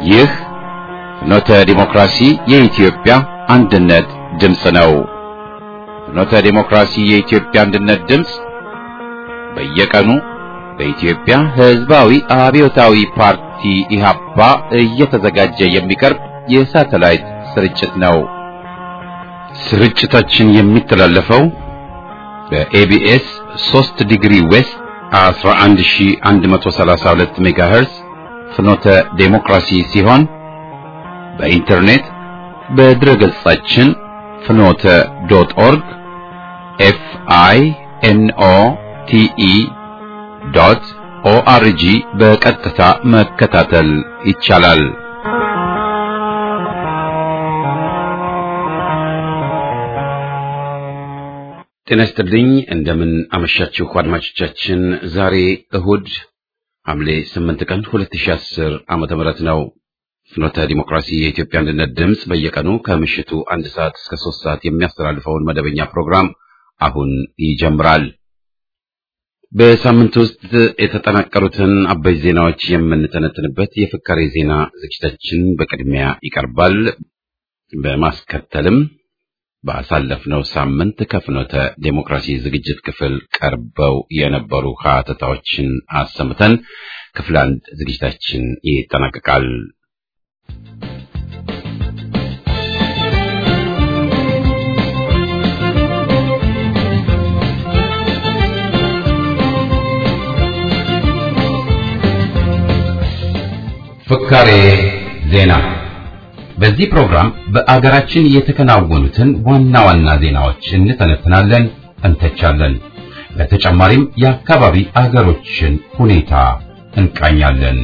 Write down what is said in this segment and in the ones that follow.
ይህ ፍኖተ ዲሞክራሲ የኢትዮጵያ አንድነት ድምፅ ነው። ፍኖተ ዲሞክራሲ የኢትዮጵያ አንድነት ድምፅ በየቀኑ በኢትዮጵያ ሕዝባዊ አብዮታዊ ፓርቲ ኢህአፓ እየተዘጋጀ የሚቀርብ የሳተላይት ስርጭት ነው። ስርጭታችን የሚተላለፈው በኤቢኤስ 3 ዲግሪ ዌስት 11132 ሜጋሄርስ ፍኖተ ዴሞክራሲ ሲሆን በኢንተርኔት በድረገጻችን ፍኖተ ዶት ኦርግ ኤፍ አይ ኤን ኦ ቲ ኢ ዶት ኦአርጂ በቀጥታ መከታተል ይቻላል። ጤና ይስጥልኝ። እንደምን አመሻችሁ አድማጮቻችን። ዛሬ እሁድ ሐምሌ 8 ቀን 2010 ዓመተ ምህረት ነው። ፍኖተ ዲሞክራሲ የኢትዮጵያ አንድነት ድምፅ በየቀኑ ከምሽቱ አንድ ሰዓት እስከ ሶስት ሰዓት የሚያስተላልፈውን መደበኛ ፕሮግራም አሁን ይጀምራል። በሳምንት ውስጥ የተጠናቀሩትን አበይ ዜናዎች የምንተነትንበት የፍካሬ ዜና ዝግጅታችን በቅድሚያ ይቀርባል። በማስከተልም ባሳለፍነው ሳምንት ከፍኖተ ዴሞክራሲ ዝግጅት ክፍል ቀርበው የነበሩ ሀተታዎችን አሰምተን ክፍል አንድ ዝግጅታችን ይጠናቀቃል። ፍካሬ ዜና በዚህ ፕሮግራም በአገራችን የተከናወኑትን ዋና ዋና ዜናዎች እንተነትናለን፣ እንተቻለን። በተጨማሪም የአካባቢ አገሮችን ሁኔታ እንቃኛለን።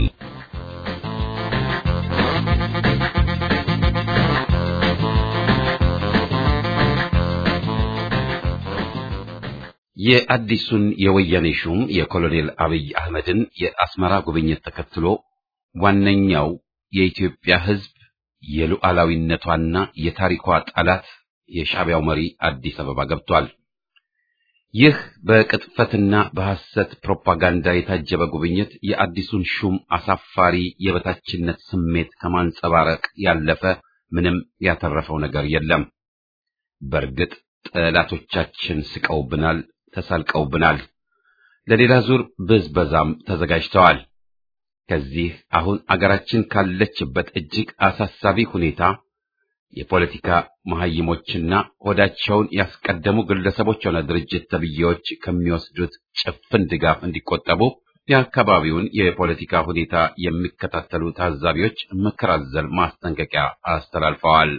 የአዲሱን የወያኔ ሹም የኮሎኔል አብይ አህመድን የአስመራ ጉብኝት ተከትሎ ዋነኛው የኢትዮጵያ ሕዝብ የሉዓላዊነቷና የታሪኳ ጠላት የሻዕቢያው መሪ አዲስ አበባ ገብቷል። ይህ በቅጥፈትና በሐሰት ፕሮፓጋንዳ የታጀበ ጉብኝት የአዲሱን ሹም አሳፋሪ የበታችነት ስሜት ከማንጸባረቅ ያለፈ ምንም ያተረፈው ነገር የለም። በእርግጥ ጠላቶቻችን ስቀውብናል፣ ተሳልቀውብናል። ለሌላ ዙር ብዝበዛም ተዘጋጅተዋል። ከዚህ አሁን አገራችን ካለችበት እጅግ አሳሳቢ ሁኔታ የፖለቲካ መሐይሞችና ሆዳቸውን ያስቀደሙ ግለሰቦች ሆነ ድርጅት ተብዬዎች ከሚወስዱት ጭፍን ድጋፍ እንዲቆጠቡ የአካባቢውን የፖለቲካ ሁኔታ የሚከታተሉ ታዛቢዎች ምክር አዘል ማስጠንቀቂያ አስተላልፈዋል።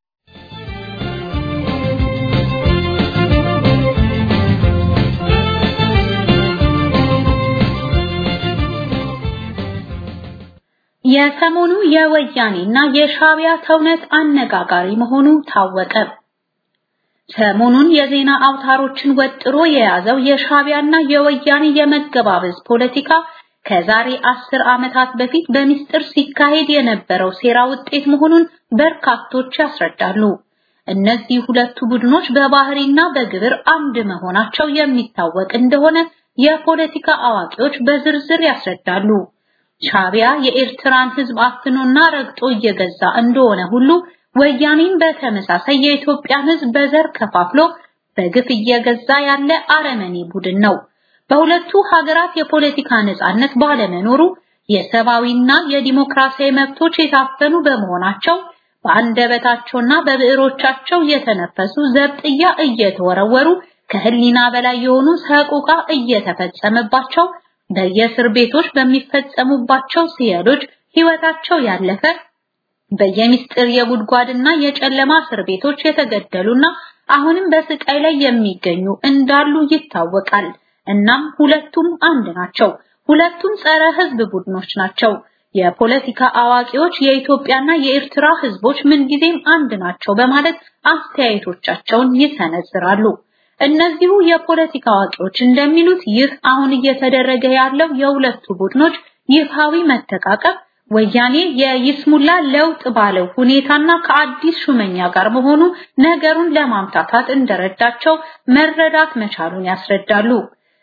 የሰሞኑ የወያኔና የሻዕቢያ ተውነት አነጋጋሪ መሆኑ ታወቀ። ሰሞኑን የዜና አውታሮችን ወጥሮ የያዘው የሻዕቢያና የወያኔ የመገባበዝ ፖለቲካ ከዛሬ አስር ዓመታት በፊት በሚስጥር ሲካሄድ የነበረው ሴራ ውጤት መሆኑን በርካቶች ያስረዳሉ። እነዚህ ሁለቱ ቡድኖች በባህሪና በግብር አንድ መሆናቸው የሚታወቅ እንደሆነ የፖለቲካ አዋቂዎች በዝርዝር ያስረዳሉ። ሻዕቢያ የኤርትራን ሕዝብ አፍኖና ረግጦ እየገዛ እንደሆነ ሁሉ ወያኔም በተመሳሳይ የኢትዮጵያን ሕዝብ በዘር ከፋፍሎ በግፍ እየገዛ ያለ አረመኔ ቡድን ነው። በሁለቱ ሀገራት የፖለቲካ ነጻነት ባለመኖሩ የሰብአዊና የዲሞክራሲያዊ መብቶች የታፈኑ በመሆናቸው በአንደበታቸውና በብዕሮቻቸው እየተነፈሱ ዘብጥያ እየተወረወሩ ከህሊና በላይ የሆኑ ሰቆቃ እየተፈጸመባቸው በየእስር ቤቶች በሚፈጸሙባቸው ሲያሎች ህይወታቸው ያለፈ በየሚስጥር የጉድጓድና የጨለማ እስር ቤቶች የተገደሉና አሁንም በስቃይ ላይ የሚገኙ እንዳሉ ይታወቃል። እናም ሁለቱም አንድ ናቸው። ሁለቱም ጸረ ህዝብ ቡድኖች ናቸው። የፖለቲካ አዋቂዎች የኢትዮጵያና የኤርትራ ህዝቦች ምንጊዜም አንድ ናቸው በማለት አስተያየቶቻቸውን ይሰነዝራሉ። እነዚሁ የፖለቲካ አዋቂዎች እንደሚሉት ይህ አሁን እየተደረገ ያለው የሁለቱ ቡድኖች ይፋዊ መተቃቀፍ ወያኔ የይስሙላ ለውጥ ባለው ሁኔታና ከአዲስ ሹመኛ ጋር መሆኑ ነገሩን ለማምታታት እንደረዳቸው መረዳት መቻሉን ያስረዳሉ።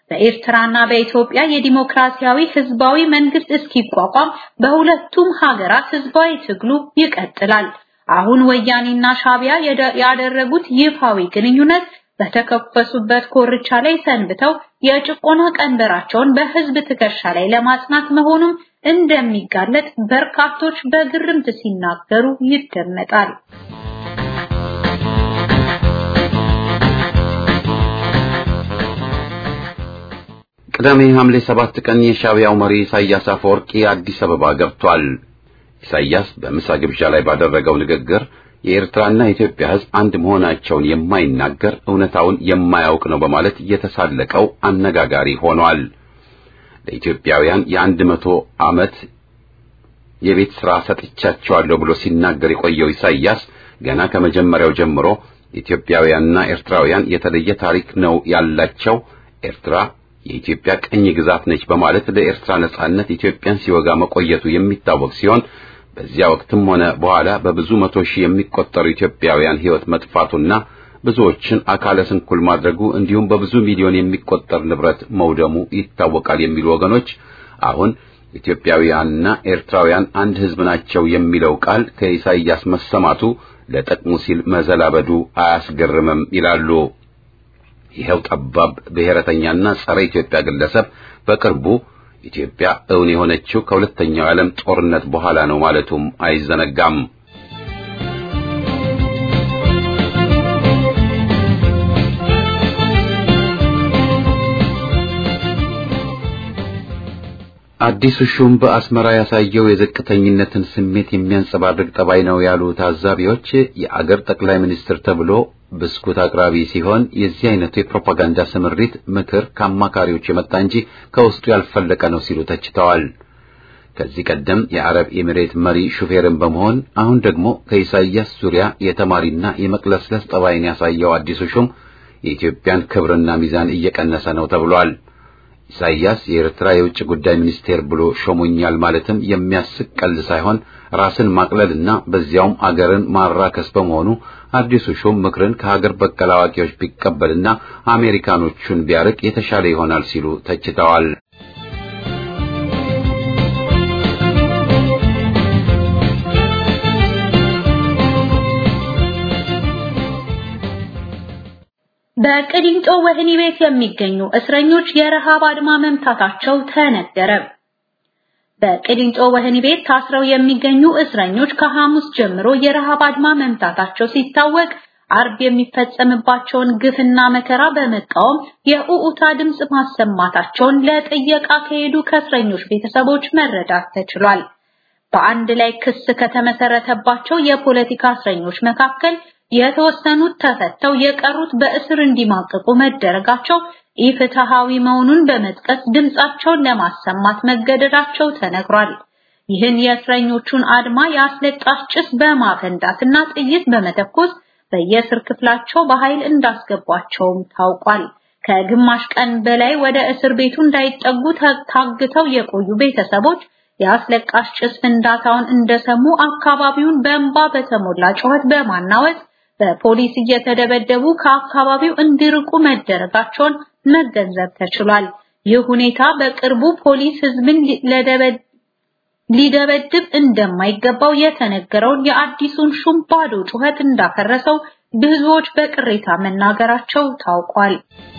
በኤርትራና በኢትዮጵያ የዲሞክራሲያዊ ህዝባዊ መንግስት እስኪቋቋም በሁለቱም ሀገራት ህዝባዊ ትግሉ ይቀጥላል። አሁን ወያኔና ሻቢያ ያደረጉት ይፋዊ ግንኙነት በተከፈሱበት ኮርቻ ላይ ሰንብተው የጭቆና ቀንበራቸውን በህዝብ ትከሻ ላይ ለማጽናት መሆኑም እንደሚጋለጥ በርካቶች በግርምት ሲናገሩ ይደመጣል። ቅዳሜ ሐምሌ ሰባት ቀን የሻቢያው መሪ ኢሳያስ አፈወርቂ አዲስ አበባ ገብቷል። ኢሳያስ በምሳ ግብዣ ላይ ባደረገው ንግግር የኤርትራና የኢትዮጵያ ህዝብ አንድ መሆናቸውን የማይናገር እውነታውን የማያውቅ ነው በማለት የተሳለቀው አነጋጋሪ ሆኗል። ለኢትዮጵያውያን የአንድ መቶ ዓመት የቤት ሥራ ሰጥቻቸዋለሁ ብሎ ሲናገር የቆየው ኢሳያስ ገና ከመጀመሪያው ጀምሮ ኢትዮጵያውያንና ኤርትራውያን የተለየ ታሪክ ነው ያላቸው፣ ኤርትራ የኢትዮጵያ ቅኝ ግዛት ነች በማለት ለኤርትራ ነጻነት ኢትዮጵያን ሲወጋ መቆየቱ የሚታወቅ ሲሆን በዚያ ወቅትም ሆነ በኋላ በብዙ መቶ ሺህ የሚቆጠሩ ኢትዮጵያውያን ሕይወት መጥፋቱና ብዙዎችን አካለ ስንኩል ማድረጉ እንዲሁም በብዙ ሚሊዮን የሚቆጠር ንብረት መውደሙ ይታወቃል የሚሉ ወገኖች አሁን ኢትዮጵያውያንና ኤርትራውያን አንድ ሕዝብ ናቸው የሚለው ቃል ከኢሳይያስ መሰማቱ ለጥቅሙ ሲል መዘላበዱ አያስገርምም ይላሉ። ይኸው ጠባብ ብሔረተኛና ጸረ ኢትዮጵያ ግለሰብ በቅርቡ ኢትዮጵያ እውን የሆነችው ከሁለተኛው የዓለም ጦርነት በኋላ ነው ማለቱም አይዘነጋም። አዲሱ ሹም በአስመራ ያሳየው የዝቅተኝነትን ስሜት የሚያንጸባርቅ ጠባይ ነው ያሉ ታዛቢዎች የአገር ጠቅላይ ሚኒስትር ተብሎ ብስኩት አቅራቢ ሲሆን የዚህ አይነቱ የፕሮፓጋንዳ ስምሪት ምክር ከአማካሪዎች የመጣ እንጂ ከውስጡ ያልፈለቀ ነው ሲሉ ተችተዋል። ከዚህ ቀደም የአረብ ኤሚሬት መሪ ሹፌርን በመሆን አሁን ደግሞ ከኢሳይያስ ዙሪያ የተማሪና የመቅለስለስ ጠባይን ያሳየው አዲሱ ሹም የኢትዮጵያን ክብርና ሚዛን እየቀነሰ ነው ተብሏል። ኢሳይያስ የኤርትራ የውጭ ጉዳይ ሚኒስቴር ብሎ ሾሞኛል ማለትም የሚያስቅ ቀልድ ሳይሆን ራስን ማቅለልና በዚያውም አገርን ማራከስ በመሆኑ አዲሱ ሹም ምክርን ከሀገር በቀል አዋቂዎች ቢቀበልና አሜሪካኖቹን ቢያርቅ የተሻለ ይሆናል ሲሉ ተችተዋል። በቅሊንጦ ወህኒ ቤት የሚገኙ እስረኞች የረሃብ አድማ መምታታቸው ተነገረ። በቅሊንጦ ወህኒ ቤት ታስረው የሚገኙ እስረኞች ከሐሙስ ጀምሮ የረሃብ አድማ መምታታቸው ሲታወቅ አርብ የሚፈጸምባቸውን ግፍና መከራ በመቃወም የኡኡታ ድምጽ ማሰማታቸውን ለጥየቃ ከሄዱ ከእስረኞች ቤተሰቦች መረዳት ተችሏል። በአንድ ላይ ክስ ከተመሰረተባቸው የፖለቲካ እስረኞች መካከል የተወሰኑት ተፈተው የቀሩት በእስር እንዲማቀቁ መደረጋቸው ኢፍትሃዊ መሆኑን በመጥቀስ ድምጻቸውን ለማሰማት መገደዳቸው ተነግሯል። ይህን የእስረኞቹን አድማ የአስለቃሽ ጭስ በማፈንዳትና ጥይት በመተኮስ በየእስር ክፍላቸው በኃይል እንዳስገቧቸውም ታውቋል። ከግማሽ ቀን በላይ ወደ እስር ቤቱ እንዳይጠጉ ታግተው የቆዩ ቤተሰቦች የአስለቃሽ ጭስ ፍንዳታውን እንደሰሙ አካባቢውን በእንባ በተሞላ ጩኸት በማናወጥ በፖሊስ እየተደበደቡ ከአካባቢው እንዲርቁ መደረጋቸውን መገንዘብ ተችሏል። ይህ ሁኔታ በቅርቡ ፖሊስ ህዝብን ሊደበድብ እንደማይገባው የተነገረውን የአዲሱን ሹም ባዶ ጩኸት እንዳፈረሰው ብዙዎች በቅሬታ መናገራቸው ታውቋል።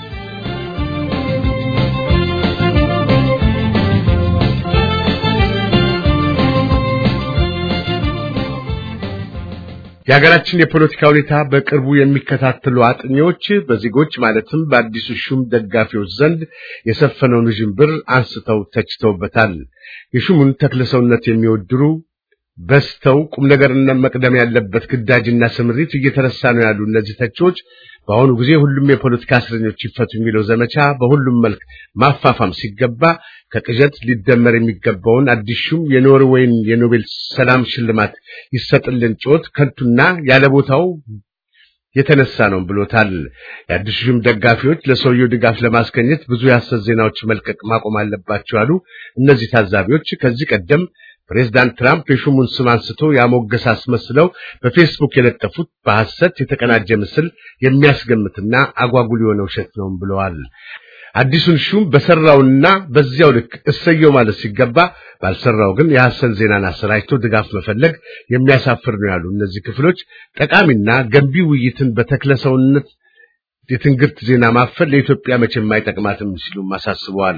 የሀገራችን የፖለቲካ ሁኔታ በቅርቡ የሚከታተሉ አጥኚዎች በዜጎች ማለትም በአዲሱ ሹም ደጋፊዎች ዘንድ የሰፈነውን ውዥንብር አንስተው ተችተውበታል። የሹሙን ተክለሰውነት የሚወድሩ በስተው ቁም ነገርና መቅደም ያለበት ግዳጅና ስምሪት እየተረሳ ነው ያሉ እነዚህ ተቺዎች በአሁኑ ጊዜ ሁሉም የፖለቲካ እስረኞች ይፈቱ የሚለው ዘመቻ በሁሉም መልክ ማፋፋም ሲገባ ከቅዠት ሊደመር የሚገባውን አዲስ ሹም የኖርዌይን የኖቤል ሰላም ሽልማት ይሰጥልን ጩኸት ከንቱና ያለ ቦታው የተነሳ ነው ብሎታል። የአዲሱ ሹም ደጋፊዎች ለሰውየው ድጋፍ ለማስገኘት ብዙ የሐሰት ዜናዎች መልቀቅ ማቆም አለባቸው አሉ። እነዚህ ታዛቢዎች ከዚህ ቀደም ፕሬዝዳንት ትራምፕ የሹሙን ስም አንስቶ ያሞገስ አስመስለው በፌስቡክ የለጠፉት በሐሰት የተቀናጀ ምስል የሚያስገምትና አጓጉል የሆነ ውሸት ነው ብለዋል። አዲሱን ሹም በሰራውና በዚያው ልክ እሰየው ማለት ሲገባ ባልሰራው ግን የሐሰን ዜናን አሰራጭቶ ድጋፍ መፈለግ የሚያሳፍር ነው ያሉ እነዚህ ክፍሎች ጠቃሚና ገንቢ ውይይትን በተክለሰውነት የትንግርት ዜና ማፈል ለኢትዮጵያ መቼም አይጠቅማትም ሲሉም አሳስበዋል።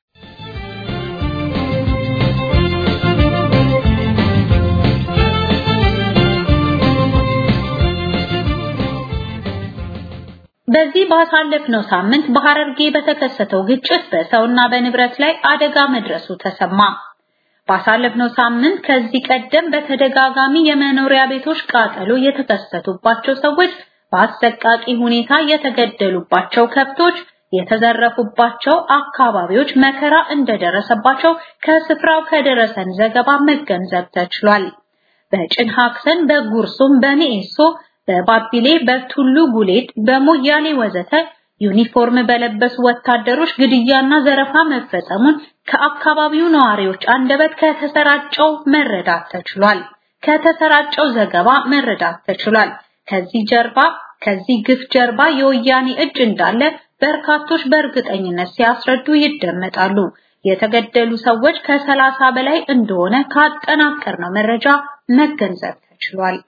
በዚህ ባሳለፍነው ሳምንት በሐረርጌ በተከሰተው ግጭት በሰውና በንብረት ላይ አደጋ መድረሱ ተሰማ። ባሳለፍነው ሳምንት ከዚህ ቀደም በተደጋጋሚ የመኖሪያ ቤቶች ቃጠሎ የተከሰቱባቸው ሰዎች በአሰቃቂ ሁኔታ የተገደሉባቸው ከብቶች የተዘረፉባቸው አካባቢዎች መከራ እንደደረሰባቸው ከስፍራው ከደረሰን ዘገባ መገንዘብ ተችሏል። በጭን ሀክሰን፣ በጉርሱም፣ በሚኤሶ፣ በባቢሌ፣ በቱሉ ጉሌድ፣ በሞያሌ ወዘተ ዩኒፎርም በለበሱ ወታደሮች ግድያና ዘረፋ መፈጸሙን ከአካባቢው ነዋሪዎች አንደበት ከተሰራጨው መረዳት ተችሏል። ከተሰራጨው ዘገባ መረዳት ተችሏል። ከዚህ ጀርባ ከዚህ ግፍ ጀርባ የወያኔ እጅ እንዳለ በርካቶች በእርግጠኝነት ሲያስረዱ ይደመጣሉ። የተገደሉ ሰዎች ከሰላሳ በላይ እንደሆነ ካጠናቀርነው መረጃ መገንዘብ ተችሏል።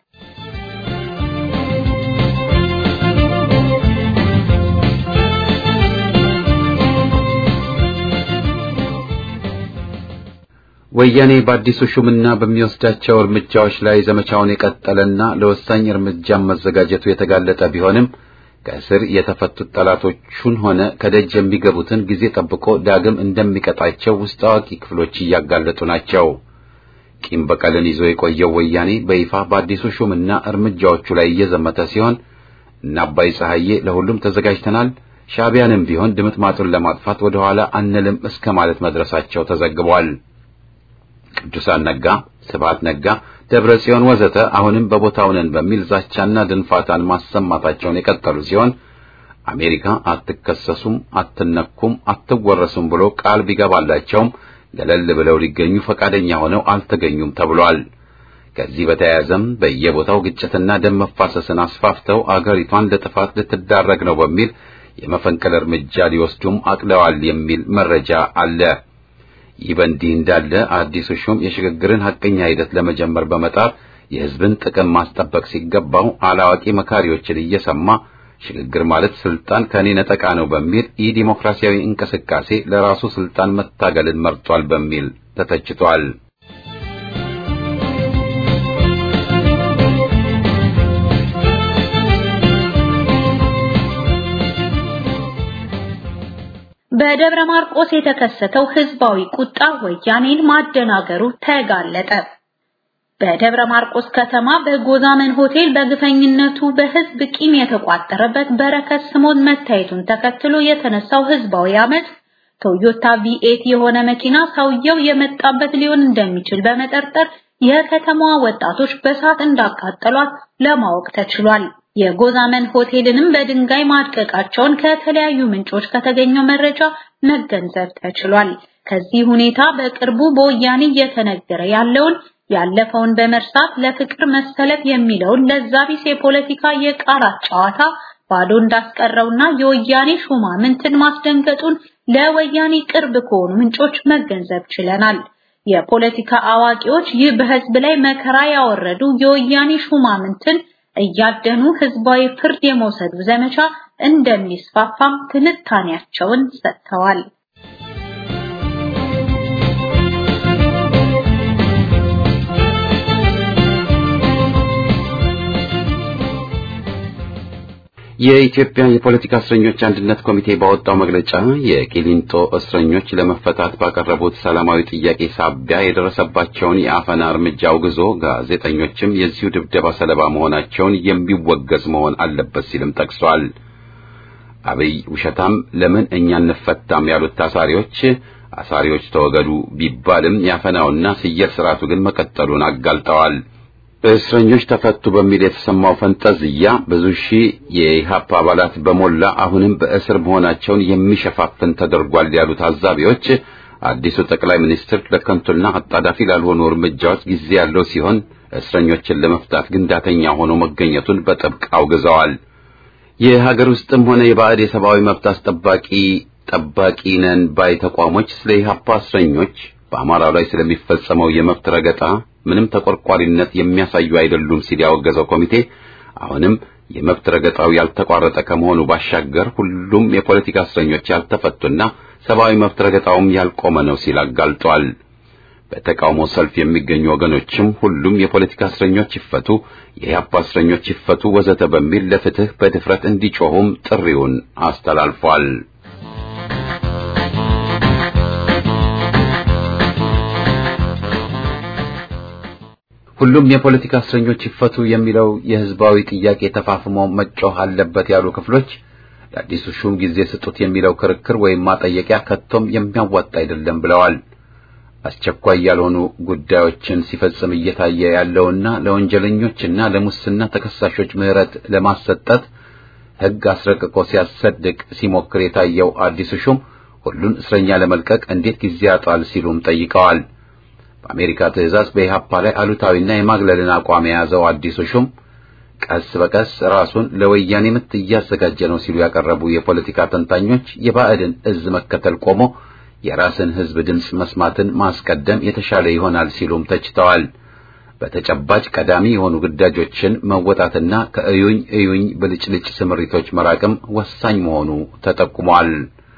ወያኔ በአዲሱ ሹምና በሚወስዳቸው እርምጃዎች ላይ ዘመቻውን የቀጠለና ለወሳኝ እርምጃም መዘጋጀቱ የተጋለጠ ቢሆንም ከእስር የተፈቱት ጠላቶቹን ሆነ ከደጅ የሚገቡትን ጊዜ ጠብቆ ዳግም እንደሚቀጣቸው ውስጥ አዋቂ ክፍሎች እያጋለጡ ናቸው። ቂም በቀልን ይዞ የቆየው ወያኔ በይፋ በአዲሱ ሹምና እርምጃዎቹ ላይ እየዘመተ ሲሆን እና አባይ ፀሐዬ ለሁሉም ተዘጋጅተናል፣ ሻዕቢያንም ቢሆን ድምጥማጡን ለማጥፋት ወደ ኋላ አንልም እስከ ማለት መድረሳቸው ተዘግቧል። ቅዱሳን ነጋ፣ ስብሐት ነጋ፣ ደብረ ጽዮን ወዘተ አሁንም በቦታው ነን በሚል ዛቻና ድንፋታን ማሰማታቸውን የቀጠሉ ሲሆን አሜሪካ አትከሰሱም፣ አትነኩም፣ አትወረሱም ብሎ ቃል ቢገባላቸውም ገለል ብለው ሊገኙ ፈቃደኛ ሆነው አልተገኙም ተብሏል። ከዚህ በተያያዘም በየቦታው ግጭትና ደም መፋሰስን አስፋፍተው አገሪቷን ለጥፋት ልትዳረግ ነው በሚል የመፈንቅለ እርምጃ ሊወስዱም አቅደዋል የሚል መረጃ አለ። ይህ በእንዲህ እንዳለ አዲሱ ሹም የሽግግርን ሐቀኛ ሂደት ለመጀመር በመጣር የሕዝብን ጥቅም ማስጠበቅ ሲገባው አላዋቂ መካሪዎችን እየሰማ ሽግግር ማለት ስልጣን ከኔ ነጠቃ ነው በሚል ኢዲሞክራሲያዊ እንቅስቃሴ ለራሱ ስልጣን መታገልን መርጧል በሚል ተተችቷል። በደብረ ማርቆስ የተከሰተው ህዝባዊ ቁጣ ወያኔን ማደናገሩ ተጋለጠ። በደብረ ማርቆስ ከተማ በጎዛመን ሆቴል በግፈኝነቱ በህዝብ ቂም የተቋጠረበት በረከት ስምኦን መታየቱን ተከትሎ የተነሳው ህዝባዊ አመት ቶዮታ ቪኤት የሆነ መኪና ሰውየው የመጣበት ሊሆን እንደሚችል በመጠርጠር የከተማዋ ወጣቶች በሳት እንዳቃጠሏት ለማወቅ ተችሏል። የጎዛመን ሆቴልንም በድንጋይ ማድቀቃቸውን ከተለያዩ ምንጮች ከተገኘው መረጃ መገንዘብ ተችሏል። ከዚህ ሁኔታ በቅርቡ በወያኔ እየተነገረ ያለውን ያለፈውን በመርሳት ለፍቅር መሰለፍ የሚለውን ለዛቢስ የፖለቲካ የቃላት ጨዋታ ባዶ እንዳስቀረውና የወያኔ ሹማምንትን ማስደንገጡን ለወያኔ ቅርብ ከሆኑ ምንጮች መገንዘብ ችለናል። የፖለቲካ አዋቂዎች ይህ በህዝብ ላይ መከራ ያወረዱ የወያኔ ሹማምንትን እያደኑ ህዝባዊ ፍርድ የመውሰዱ ዘመቻ እንደሚስፋፋም ትንታኔያቸውን ሰጥተዋል። የኢትዮጵያ የፖለቲካ እስረኞች አንድነት ኮሚቴ ባወጣው መግለጫ የቂሊንጦ እስረኞች ለመፈታት ባቀረቡት ሰላማዊ ጥያቄ ሳቢያ የደረሰባቸውን የአፈና እርምጃ አውግዞ ጋዜጠኞችም የዚሁ ድብደባ ሰለባ መሆናቸውን የሚወገዝ መሆን አለበት ሲልም ጠቅሷል። አብይ ውሸታም ለምን እኛ እንፈታም ያሉት ታሳሪዎች አሳሪዎች ተወገዱ ቢባልም ያፈናውና ስየር ስርዓቱ ግን መቀጠሉን አጋልጠዋል። እስረኞች ተፈቱ በሚል የተሰማው ፈንጠዝያ ብዙ ሺህ የኢህአፓ አባላት በሞላ አሁንም በእስር መሆናቸውን የሚሸፋፍን ተደርጓል ያሉ ታዛቢዎች አዲሱ ጠቅላይ ሚኒስትር ለከንቱና አጣዳፊ ላልሆኑ እርምጃዎች ጊዜ ያለው ሲሆን እስረኞችን ለመፍታት ግን ዳተኛ ሆኖ መገኘቱን በጥብቅ አውግዘዋል። የሀገር ውስጥም ሆነ የባዕድ የሰብአዊ መብት አስጠባቂ ጠባቂ ነን ባይ ተቋሞች ስለ ኢህአፓ እስረኞች በአማራው ላይ ስለሚፈጸመው የመብት ረገጣ ምንም ተቆርቋሪነት የሚያሳዩ አይደሉም ሲል ያወገዘው ኮሚቴ አሁንም የመብት ረገጣው ያልተቋረጠ ከመሆኑ ባሻገር ሁሉም የፖለቲካ እስረኞች ያልተፈቱና ሰብአዊ መብት ረገጣውም ያልቆመ ነው ሲል አጋልጧል። በተቃውሞ ሰልፍ የሚገኙ ወገኖችም ሁሉም የፖለቲካ እስረኞች ይፈቱ፣ የኢህአፓ እስረኞች ይፈቱ ወዘተ በሚል ለፍትህ በድፍረት እንዲጮሁም ጥሪውን አስተላልፏል። ሁሉም የፖለቲካ እስረኞች ይፈቱ የሚለው የህዝባዊ ጥያቄ ተፋፍሞ መጮህ አለበት ያሉ ክፍሎች ለአዲሱ ሹም ጊዜ ስጡት የሚለው ክርክር ወይም ማጠየቂያ ከቶም የሚያዋጣ አይደለም ብለዋል። አስቸኳይ ያልሆኑ ጉዳዮችን ሲፈጽም እየታየ ያለውና ለወንጀለኞችና ለሙስና ተከሳሾች ምህረት ለማሰጠት ህግ አስረቅቆ ሲያሰድቅ ሲሞክር የታየው አዲሱ ሹም ሁሉን እስረኛ ለመልቀቅ እንዴት ጊዜ ያጣል ሲሉም ጠይቀዋል። በአሜሪካ ትዕዛዝ በኢህአፓ ላይ አሉታዊና የማግለልን አቋም የያዘው አዲሱ ሹም ቀስ በቀስ ራሱን ለወያኔ ምት እያዘጋጀ ነው ሲሉ ያቀረቡ የፖለቲካ ተንታኞች የባዕድን እዝ መከተል ቆሞ የራስን ህዝብ ድምፅ መስማትን ማስቀደም የተሻለ ይሆናል ሲሉም ተችተዋል። በተጨባጭ ቀዳሚ የሆኑ ግዳጆችን መወጣትና ከእዩኝ እዩኝ ብልጭልጭ ስምሪቶች መራቅም ወሳኝ መሆኑ ተጠቁሟል።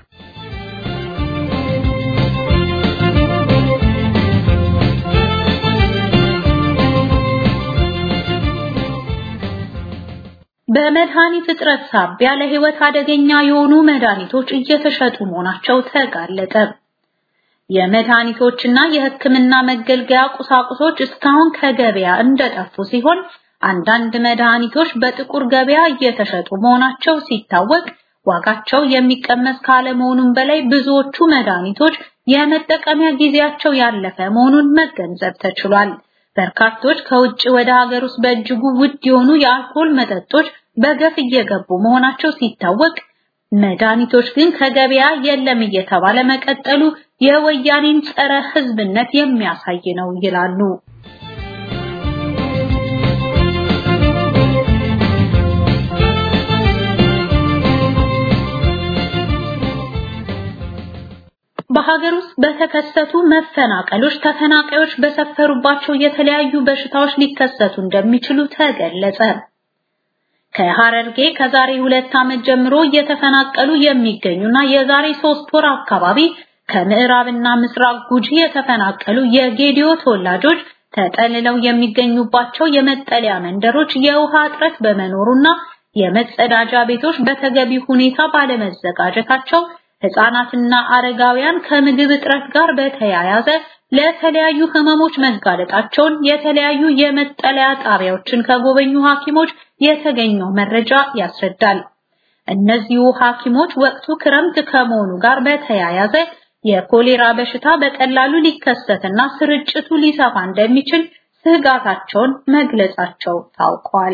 በመድኃኒት እጥረት ሳቢያ ለህይወት አደገኛ የሆኑ መድኃኒቶች እየተሸጡ መሆናቸው ተጋለጠ። የመድኃኒቶችና የሕክምና መገልገያ ቁሳቁሶች እስካሁን ከገበያ እንደጠፉ ሲሆን አንዳንድ መድኃኒቶች በጥቁር ገበያ እየተሸጡ መሆናቸው ሲታወቅ ዋጋቸው የሚቀመስ ካለመሆኑም በላይ ብዙዎቹ መድኃኒቶች የመጠቀሚያ ጊዜያቸው ያለፈ መሆኑን መገንዘብ ተችሏል። በርካቶች ከውጭ ወደ ሀገር ውስጥ በእጅጉ ውድ የሆኑ የአልኮል መጠጦች በገፍ እየገቡ መሆናቸው ሲታወቅ መድኃኒቶች ግን ከገበያ የለም እየተባለ መቀጠሉ የወያኔን ጸረ ህዝብነት የሚያሳይ ነው ይላሉ። በሀገር ውስጥ በተከሰቱ መፈናቀሎች ተፈናቃዮች በሰፈሩባቸው የተለያዩ በሽታዎች ሊከሰቱ እንደሚችሉ ተገለጸ። ከሐረርጌ ከዛሬ ሁለት ዓመት ጀምሮ እየተፈናቀሉ የሚገኙና የዛሬ ሶስት ወር አካባቢ ከምዕራብና ምስራቅ ጉጂ የተፈናቀሉ የጌዲዮ ተወላጆች ተጠልለው የሚገኙባቸው የመጠለያ መንደሮች የውሃ እጥረት በመኖሩና የመጸዳጃ ቤቶች በተገቢ ሁኔታ ባለመዘጋጀታቸው ህፃናትና አረጋውያን ከምግብ እጥረት ጋር በተያያዘ ለተለያዩ ህመሞች መጋለጣቸውን የተለያዩ የመጠለያ ጣቢያዎችን ከጎበኙ ሐኪሞች የተገኘው መረጃ ያስረዳል። እነዚሁ ሐኪሞች ወቅቱ ክረምት ከመሆኑ ጋር በተያያዘ የኮሌራ በሽታ በቀላሉ ሊከሰትና ስርጭቱ ሊሰፋ እንደሚችል ስጋታቸውን መግለጻቸው ታውቋል።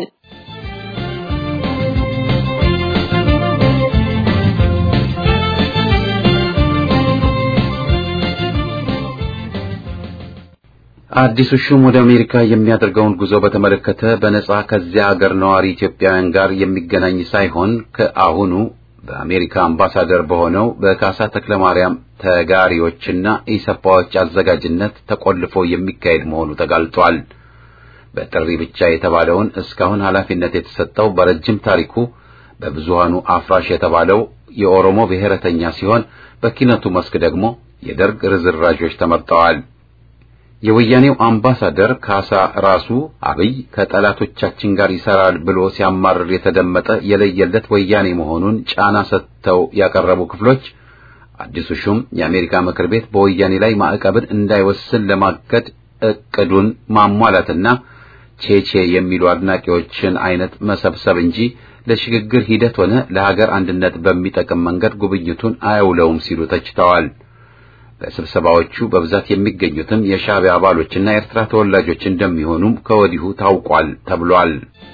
አዲሱ ሹም ወደ አሜሪካ የሚያደርገውን ጉዞ በተመለከተ በነጻ ከዚያ ሀገር ነዋሪ ኢትዮጵያውያን ጋር የሚገናኝ ሳይሆን ከአሁኑ በአሜሪካ አምባሳደር በሆነው በካሳ ተክለማርያም ተጋሪዎችና ኢሰፓዎች አዘጋጅነት ተቆልፎ የሚካሄድ መሆኑ ተጋልጧል። በጥሪ ብቻ የተባለውን እስካሁን ኃላፊነት የተሰጠው በረጅም ታሪኩ በብዙሃኑ አፍራሽ የተባለው የኦሮሞ ብሔረተኛ ሲሆን በኪነቱ መስክ ደግሞ የደርግ ርዝራዦች ተመርጠዋል። የወያኔው አምባሳደር ካሳ ራሱ አብይ ከጠላቶቻችን ጋር ይሰራል ብሎ ሲያማርር የተደመጠ የለየለት ወያኔ መሆኑን ጫና ሰጥተው ያቀረቡ ክፍሎች አዲሱ ሹም የአሜሪካ ምክር ቤት በወያኔ ላይ ማዕቀብን እንዳይወስን ለማገድ እቅዱን ማሟላትና ቼቼ የሚሉ አድናቂዎችን አይነት መሰብሰብ እንጂ ለሽግግር ሂደት ሆነ ለሀገር አንድነት በሚጠቅም መንገድ ጉብኝቱን አያውለውም ሲሉ ተችተዋል። በስብሰባዎቹ በብዛት የሚገኙትም የሻዕቢያ አባሎችና የኤርትራ ተወላጆች እንደሚሆኑም ከወዲሁ ታውቋል ተብሏል።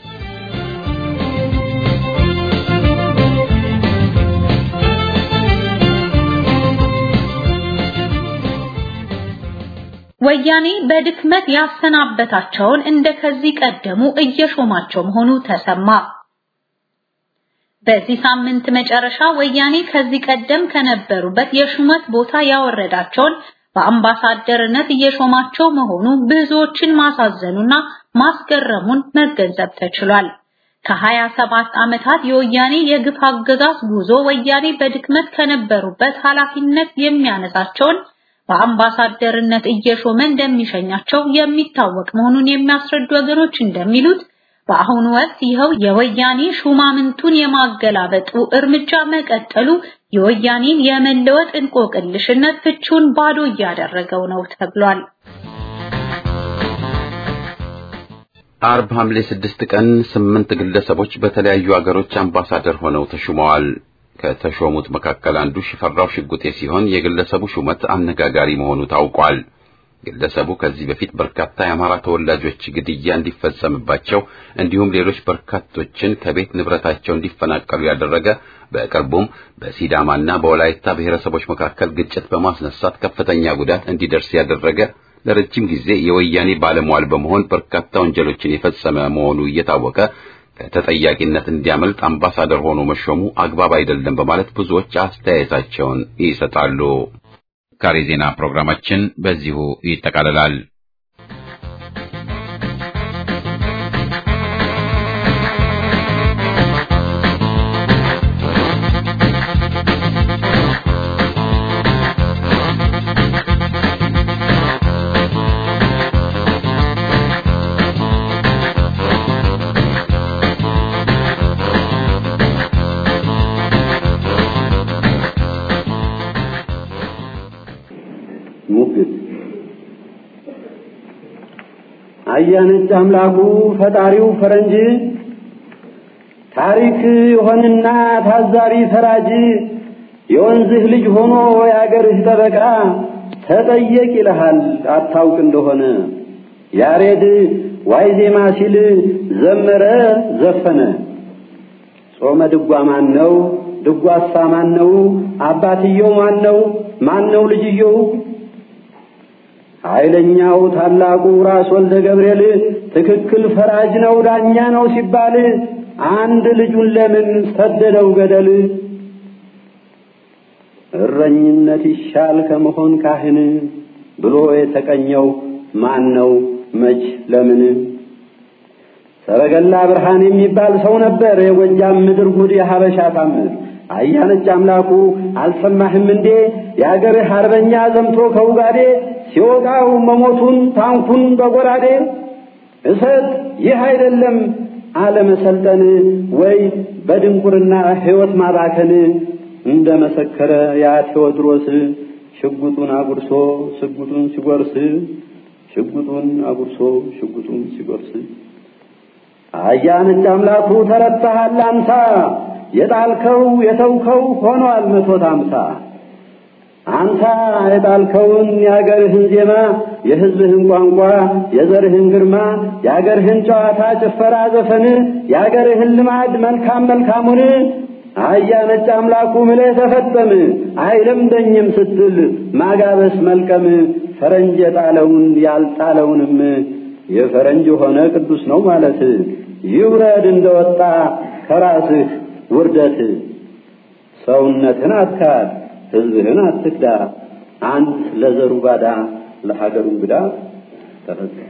ወያኔ በድክመት ያሰናበታቸውን እንደ ከዚህ ቀደሙ እየሾማቸው መሆኑ ተሰማ። በዚህ ሳምንት መጨረሻ ወያኔ ከዚህ ቀደም ከነበሩበት የሹመት ቦታ ያወረዳቸውን በአምባሳደርነት እየሾማቸው መሆኑ ብዙዎችን ማሳዘኑና ማስገረሙን መገንዘብ ተችሏል። ከሀያ ሰባት ዓመታት የወያኔ የግፍ አገዛዝ ጉዞ ወያኔ በድክመት ከነበሩበት ኃላፊነት የሚያነሳቸውን በአምባሳደርነት እየሾመ እንደሚሸኛቸው የሚታወቅ መሆኑን የሚያስረዱ ወገኖች እንደሚሉት በአሁኑ ወቅት ይኸው የወያኔ ሹማምንቱን የማገላበጡ እርምጃ መቀጠሉ የወያኔን የመለወጥ እንቆቅልሽነት ፍቹን ባዶ እያደረገው ነው ተብሏል። አርብ ሐምሌ ስድስት ቀን ስምንት ግለሰቦች በተለያዩ አገሮች አምባሳደር ሆነው ተሹመዋል። ከተሾሙት መካከል አንዱ ሽፈራው ሽጉጤ ሲሆን የግለሰቡ ሹመት አነጋጋሪ መሆኑ ታውቋል። ግለሰቡ ከዚህ በፊት በርካታ የአማራ ተወላጆች ግድያ እንዲፈጸምባቸው እንዲሁም ሌሎች በርካቶችን ከቤት ንብረታቸው እንዲፈናቀሉ ያደረገ በቅርቡም በሲዳማና በወላይታ ብሔረሰቦች መካከል ግጭት በማስነሳት ከፍተኛ ጉዳት እንዲደርስ ያደረገ ለረጅም ጊዜ የወያኔ ባለሟል በመሆን በርካታ ወንጀሎችን የፈጸመ መሆኑ እየታወቀ ከተጠያቂነት እንዲያመልጥ አምባሳደር ሆኖ መሾሙ አግባብ አይደለም በማለት ብዙዎች አስተያየታቸውን ይሰጣሉ። ካሬ ዜና ፕሮግራማችን በዚሁ ይጠቃልላል። ሙግት አያነጭ አምላኩ ፈጣሪው ፈረንጅ ታሪክ የሆንና ታዛሪ ፈራጅ የወንዝህ ልጅ ሆኖ የአገርህ ጠበቃ ተጠየቅ ይልሃል አታውቅ እንደሆነ ያሬድ ዋይ ዜማ ሲል ዘመረ ዘፈነ ጾመ ድጓ ማን ነው? ድጓሳ ማን ነው? አባትየው ማን ነው? ማን ነው ልጅየው? ኃይለኛው ታላቁ ራስ ወልደ ገብርኤል ትክክል ፈራጅ ነው ዳኛ ነው ሲባል አንድ ልጁን ለምን ሰደደው ገደል? እረኝነት ይሻል ከመሆን ካህን ብሎ የተቀኘው ማን ነው መች ለምን? ሰረገላ ብርሃን የሚባል ሰው ነበር የጎጃም ምድር ጉድ የሀበሻ ታምር አያነጭ አምላኩ አልሰማህም እንዴ የአገርህ አርበኛ ዘምቶ ከውጋዴ ሲወጋው መሞቱን ታንኩን በጎራዴ እሰጥ ይህ አይደለም አለመሰልጠን ወይ በድንቁርና ሕይወት ማባከን እንደ መሰከረ ያ ቴዎድሮስ ሽጉጡን አጉርሶ ሽጉጡን ሲጎርስ ሽጉጡን አጉርሶ ሽጉጡን ሲጎርስ አያነጭ አምላኩ ተረታሃል አንሳ የጣልከው የተውከው ሆኗል መቶት አምሳ አንተ የጣልከውን የአገርህን ዜማ የሕዝብህን ቋንቋ የዘርህን ግርማ የአገርህን ጨዋታ ጭፈራ ዘፈን የአገርህን ልማድ መልካም መልካሙን አያ ነጭ አምላኩ ምለህ ተፈጸም አይለምደኝም ስትል ማጋበስ መልቀም ፈረንጅ የጣለውን ያልጣለውንም የፈረንጅ ሆነ ቅዱስ ነው ማለት ይውረድ እንደወጣ ከራስህ ውርደት ሰውነትን አትካድ ሕዝብህን አትክዳ አንት ለዘሩ ባዳ ለሀገሩ እንግዳ ተፈጸመ።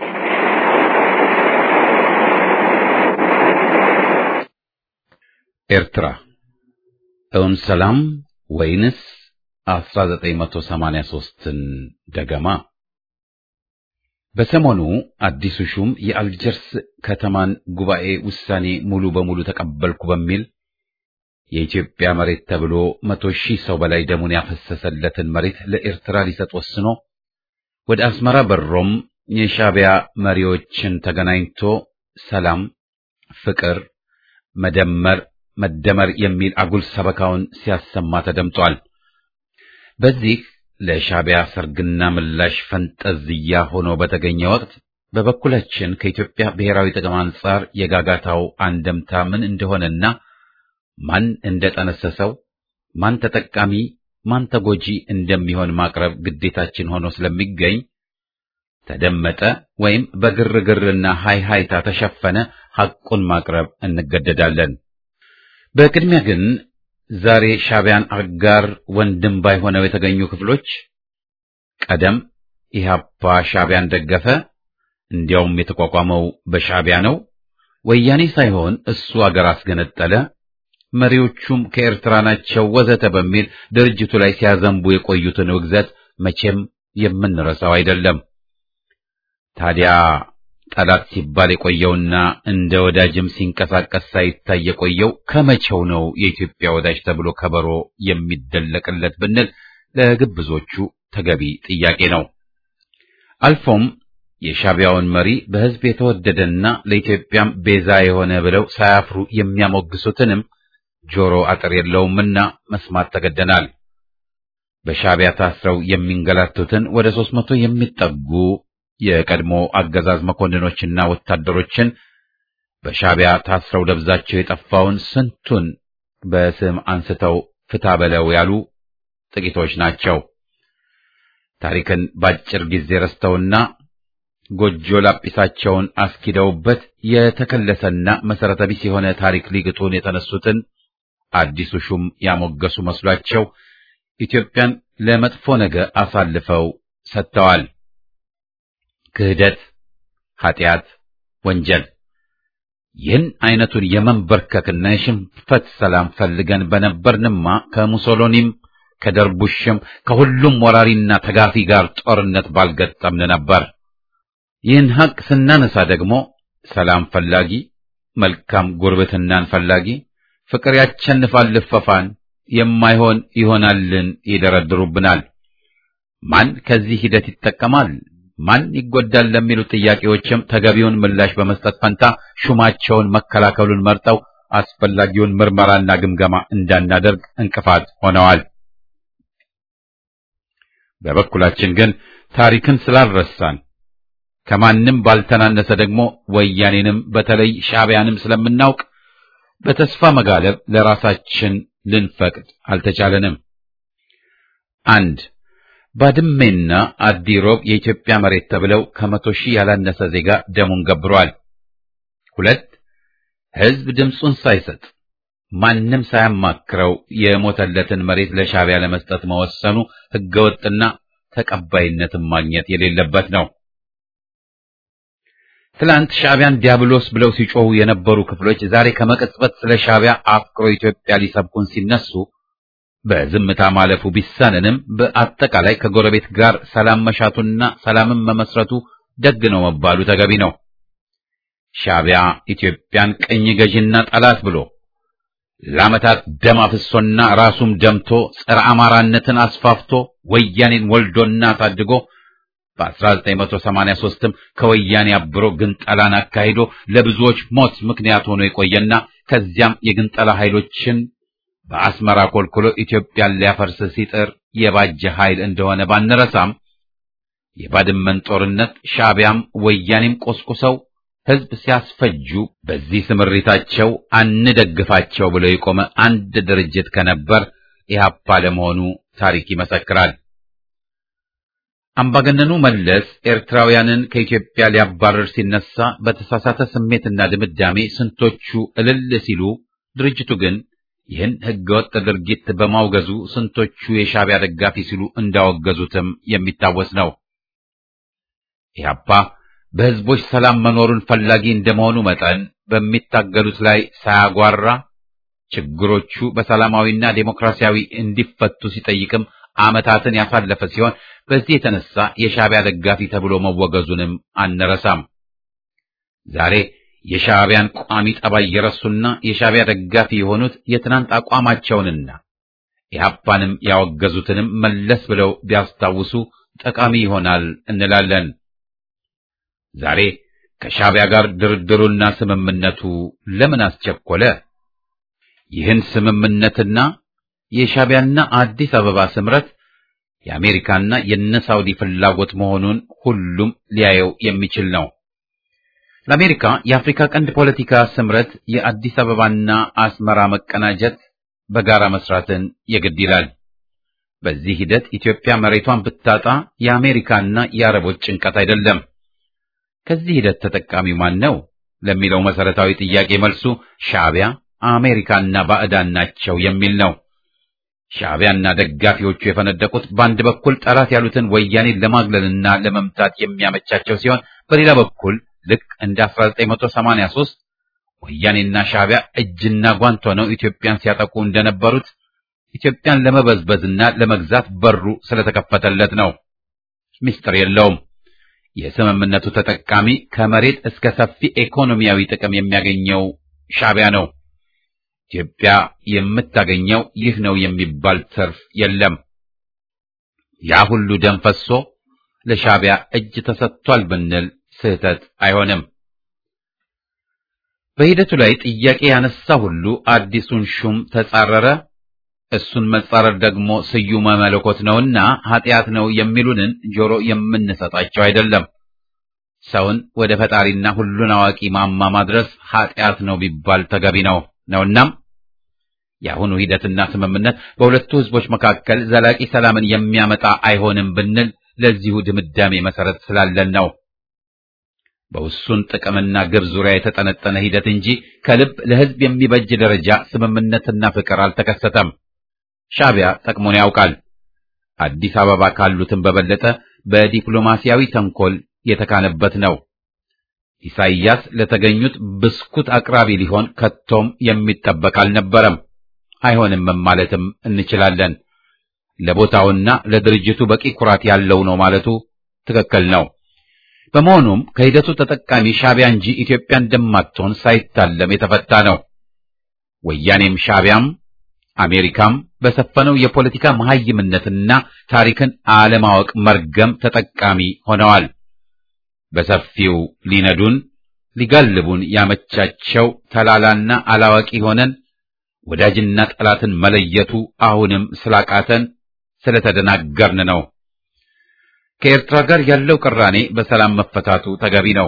ኤርትራ እውን ሰላም ወይንስ 1983ን ደገማ? በሰሞኑ አዲሱ ሹም የአልጀርስ ከተማን ጉባኤ ውሳኔ ሙሉ በሙሉ ተቀበልኩ በሚል የኢትዮጵያ መሬት ተብሎ መቶ ሺህ ሰው በላይ ደሙን ያፈሰሰለትን መሬት ለኤርትራ ሊሰጥ ወስኖ ወደ አስመራ በሮም የሻዕቢያ መሪዎችን ተገናኝቶ ሰላም፣ ፍቅር፣ መደመር፣ መደመር የሚል አጉል ሰበካውን ሲያሰማ ተደምጧል። በዚህ ለሻዕቢያ ሰርግና ምላሽ ፈንጠዝያ ሆኖ በተገኘ ወቅት በበኩላችን ከኢትዮጵያ ብሔራዊ ጥቅም አንጻር የጋጋታው አንደምታ ምን እንደሆነና ማን እንደጠነሰሰው ማን ተጠቃሚ ማን ተጎጂ እንደሚሆን ማቅረብ ግዴታችን ሆኖ ስለሚገኝ ተደመጠ ወይም በግርግርና ሃይሃይታ ተሸፈነ ሐቁን ማቅረብ እንገደዳለን። በቅድሚያ ግን ዛሬ ሻዕቢያን አጋር ወንድም ባይሆነው የተገኙ ክፍሎች ቀደም ኢህአፓ ሻዕቢያን ደገፈ፣ እንዲያውም የተቋቋመው በሻዕቢያ ነው፣ ወያኔ ሳይሆን እሱ አገር አስገነጠለ፣ መሪዎቹም ከኤርትራ ናቸው ወዘተ በሚል ድርጅቱ ላይ ሲያዘንቡ የቆዩትን ውግዘት መቼም የምንረሳው አይደለም። ታዲያ ጠላት ሲባል የቆየውና እንደ ወዳጅም ሲንቀሳቀስ ሳይታይ የቆየው ከመቼው ነው የኢትዮጵያ ወዳጅ ተብሎ ከበሮ የሚደለቅለት ብንል ለግብዞቹ ተገቢ ጥያቄ ነው። አልፎም የሻዕቢያውን መሪ በሕዝብ የተወደደና ለኢትዮጵያም ቤዛ የሆነ ብለው ሳያፍሩ የሚያሞግሱትንም ጆሮ አጥር የለውምና መስማት ተገደናል። በሻዕቢያ ታስረው የሚንገላቱትን ወደ ሦስት መቶ የሚጠጉ የቀድሞ አገዛዝ መኮንኖችና ወታደሮችን በሻዕቢያ ታስረው ደብዛቸው የጠፋውን ስንቱን በስም አንስተው ፍታ በለው ያሉ ጥቂቶች ናቸው። ታሪክን ባጭር ጊዜ ረስተውና ጎጆ ላጲሳቸውን አስኪደውበት የተከለሰና መሰረተ ቢስ የሆነ ታሪክ ሊግጡን የተነሱትን አዲሱ ሹም ያሞገሱ መስሏቸው ኢትዮጵያን ለመጥፎ ነገር አሳልፈው ሰጥተዋል። ክህደት፣ ኃጢአት፣ ወንጀል ይህን አይነቱን የመንበርከክና የሽንፈት ሰላም ፈልገን በነበርንማ ከሙሶሎኒም ከደርቡሽም ከሁሉም ወራሪና ተጋፊ ጋር ጦርነት ባልገጠምን ነበር። ይህን ሐቅ ስናነሳ ደግሞ ሰላም ፈላጊ፣ መልካም ጉርብትናን ፈላጊ፣ ፍቅር ያቸንፋል ልፈፋን፣ የማይሆን ይሆናልን ይደረድሩብናል። ማን ከዚህ ሂደት ይጠቀማል፣ ማን ይጎዳል ለሚሉ ጥያቄዎችም ተገቢውን ምላሽ በመስጠት ፈንታ ሹማቸውን መከላከሉን መርጠው አስፈላጊውን ምርመራና ግምገማ እንዳናደርግ እንቅፋት ሆነዋል። በበኩላችን ግን ታሪክን ስላልረሳን ከማንም ባልተናነሰ ደግሞ ወያኔንም በተለይ ሻዕቢያንም ስለምናውቅ በተስፋ መጋለብ ለራሳችን ልንፈቅድ አልተቻለንም። አንድ ባድሜና አዲሮብ የኢትዮጵያ መሬት ተብለው ከመቶ ሺህ ያላነሰ ዜጋ ደሙን ገብሯል። ሁለት ሕዝብ ድምፁን ሳይሰጥ ማንም ሳያማክረው የሞተለትን መሬት ለሻዕቢያ ለመስጠት መወሰኑ ሕገወጥና ተቀባይነትን ማግኘት የሌለበት ነው። ትላንት ሻዕቢያን ዲያብሎስ ብለው ሲጮሁ የነበሩ ክፍሎች ዛሬ ከመቀጽበት ስለ ሻዕቢያ አፍቅሮ ኢትዮጵያ ሊሰብኩን ሲነሱ በዝምታ ማለፉ ቢሳንንም በአጠቃላይ ከጎረቤት ጋር ሰላም መሻቱና ሰላምን መመስረቱ ደግ ነው መባሉ ተገቢ ነው። ሻዕቢያ ኢትዮጵያን ቅኝ ገዥና ጠላት ብሎ ለዓመታት ደም አፍሶና ራሱም ደምቶ ጸረ አማራነትን አስፋፍቶ ወያኔን ወልዶና አሳድጎ በ1983ም ከወያኔ አብሮ ግንጠላን አካሂዶ ለብዙዎች ሞት ምክንያት ሆኖ የቆየና ከዚያም የግንጠላ ኃይሎችን በአስመራ ኮልኩሎ ኢትዮጵያን ሊያፈርስ ሲጥር የባጀ ኃይል እንደሆነ ባንረሳም የባድመን ጦርነት ሻዕቢያም ወያኔም ቆስቁሰው ሕዝብ ሲያስፈጁ በዚህ ስምሪታቸው አንደግፋቸው ብለው የቆመ አንድ ድርጅት ከነበር ኢህአፓ ለመሆኑ ታሪክ ይመሰክራል። አምባገነኑ መለስ ኤርትራውያንን ከኢትዮጵያ ሊያባረር ሲነሳ በተሳሳተ ስሜትና ድምዳሜ ስንቶቹ እልል ሲሉ፣ ድርጅቱ ግን ይህን ህገወጥ ድርጊት በማውገዙ ስንቶቹ የሻዕቢያ ደጋፊ ሲሉ እንዳወገዙትም የሚታወስ ነው። ኢህአፓ በህዝቦች ሰላም መኖሩን ፈላጊ እንደመሆኑ መጠን በሚታገሉት ላይ ሳያጓራ ችግሮቹ በሰላማዊና ዴሞክራሲያዊ እንዲፈቱ ሲጠይቅም ዓመታትን ያሳለፈ ሲሆን በዚህ የተነሳ የሻዕቢያ ደጋፊ ተብሎ መወገዙንም አንረሳም። ዛሬ የሻዕቢያን ቋሚ ጠባይ የረሱና የሻዕቢያ ደጋፊ የሆኑት የትናንት አቋማቸውንና ኢህአፓንም ያወገዙትንም መለስ ብለው ቢያስታውሱ ጠቃሚ ይሆናል እንላለን። ዛሬ ከሻዕቢያ ጋር ድርድሩና ስምምነቱ ለምን አስቸኮለ? ይህን ስምምነትና የሻዕቢያና አዲስ አበባ ስምረት የአሜሪካና የነ ሳውዲ ፍላጎት መሆኑን ሁሉም ሊያየው የሚችል ነው። ለአሜሪካ የአፍሪካ ቀንድ ፖለቲካ ስምረት የአዲስ አበባና አስመራ መቀናጀት፣ በጋራ መስራትን የግድ ይላል። በዚህ ሂደት ኢትዮጵያ መሬቷን ብታጣ የአሜሪካና የአረቦች ጭንቀት አይደለም። ከዚህ ሂደት ተጠቃሚው ማን ነው ለሚለው መሰረታዊ ጥያቄ መልሱ ሻዕቢያ አሜሪካና ባዕዳን ናቸው የሚል ነው። ሻዕቢያና ደጋፊዎቹ የፈነደቁት በአንድ በኩል ጠላት ያሉትን ወያኔን ለማግለልና ለመምታት የሚያመቻቸው ሲሆን በሌላ በኩል ልክ እንደ 1983 ወያኔና ሻዕቢያ እጅና ጓንት ሆነው ኢትዮጵያን ሲያጠቁ እንደነበሩት ኢትዮጵያን ለመበዝበዝና ለመግዛት በሩ ስለተከፈተለት ነው። ምስጢር የለውም። የስምምነቱ ተጠቃሚ ከመሬት እስከ ሰፊ ኢኮኖሚያዊ ጥቅም የሚያገኘው ሻዕቢያ ነው። ኢትዮጵያ የምታገኘው ይህ ነው የሚባል ትርፍ የለም። ያ ሁሉ ደም ፈሶ ለሻዕቢያ እጅ ተሰጥቷል ብንል ስህተት አይሆንም። በሂደቱ ላይ ጥያቄ ያነሳ ሁሉ አዲሱን ሹም ተጻረረ፣ እሱን መጻረር ደግሞ ስዩመ መለኮት ነውና ኃጢአት ነው የሚሉንን ጆሮ የምንሰጣቸው አይደለም። ሰውን ወደ ፈጣሪና ሁሉን አዋቂ ማማ ማድረስ ኃጢአት ነው ቢባል ተገቢ ነው ነውናም የአሁኑ ሂደትና ስምምነት በሁለቱ ህዝቦች መካከል ዘላቂ ሰላምን የሚያመጣ አይሆንም ብንል ለዚሁ ድምዳሜ መሰረት ስላለን ነው። በውሱን ጥቅምና ግብ ዙሪያ የተጠነጠነ ሂደት እንጂ ከልብ ለህዝብ የሚበጅ ደረጃ ስምምነትና ፍቅር አልተከሰተም። ሻዕቢያ ጠቅሞን ያውቃል። አዲስ አበባ ካሉትም በበለጠ በዲፕሎማሲያዊ ተንኮል የተካነበት ነው። ኢሳይያስ ለተገኙት ብስኩት አቅራቢ ሊሆን ከቶም የሚጠበቅ አልነበረም። አይሆንም ማለትም እንችላለን። ለቦታውና ለድርጅቱ በቂ ኩራት ያለው ነው ማለቱ ትክክል ነው። በመሆኑም ከሂደቱ ተጠቃሚ ሻዕቢያ እንጂ ኢትዮጵያ እንደማትሆን ሳይታለም የተፈታ ነው። ወያኔም ሻዕቢያም አሜሪካም በሰፈነው የፖለቲካ መሐይምነትና ታሪክን አለማወቅ መርገም ተጠቃሚ ሆነዋል። በሰፊው ሊነዱን ሊጋልቡን ያመቻቸው ተላላና አላዋቂ ሆነን ወዳጅና ጠላትን መለየቱ አሁንም ስላቃተን ስለተደናገርን ነው። ከኤርትራ ጋር ያለው ቅራኔ በሰላም መፈታቱ ተገቢ ነው።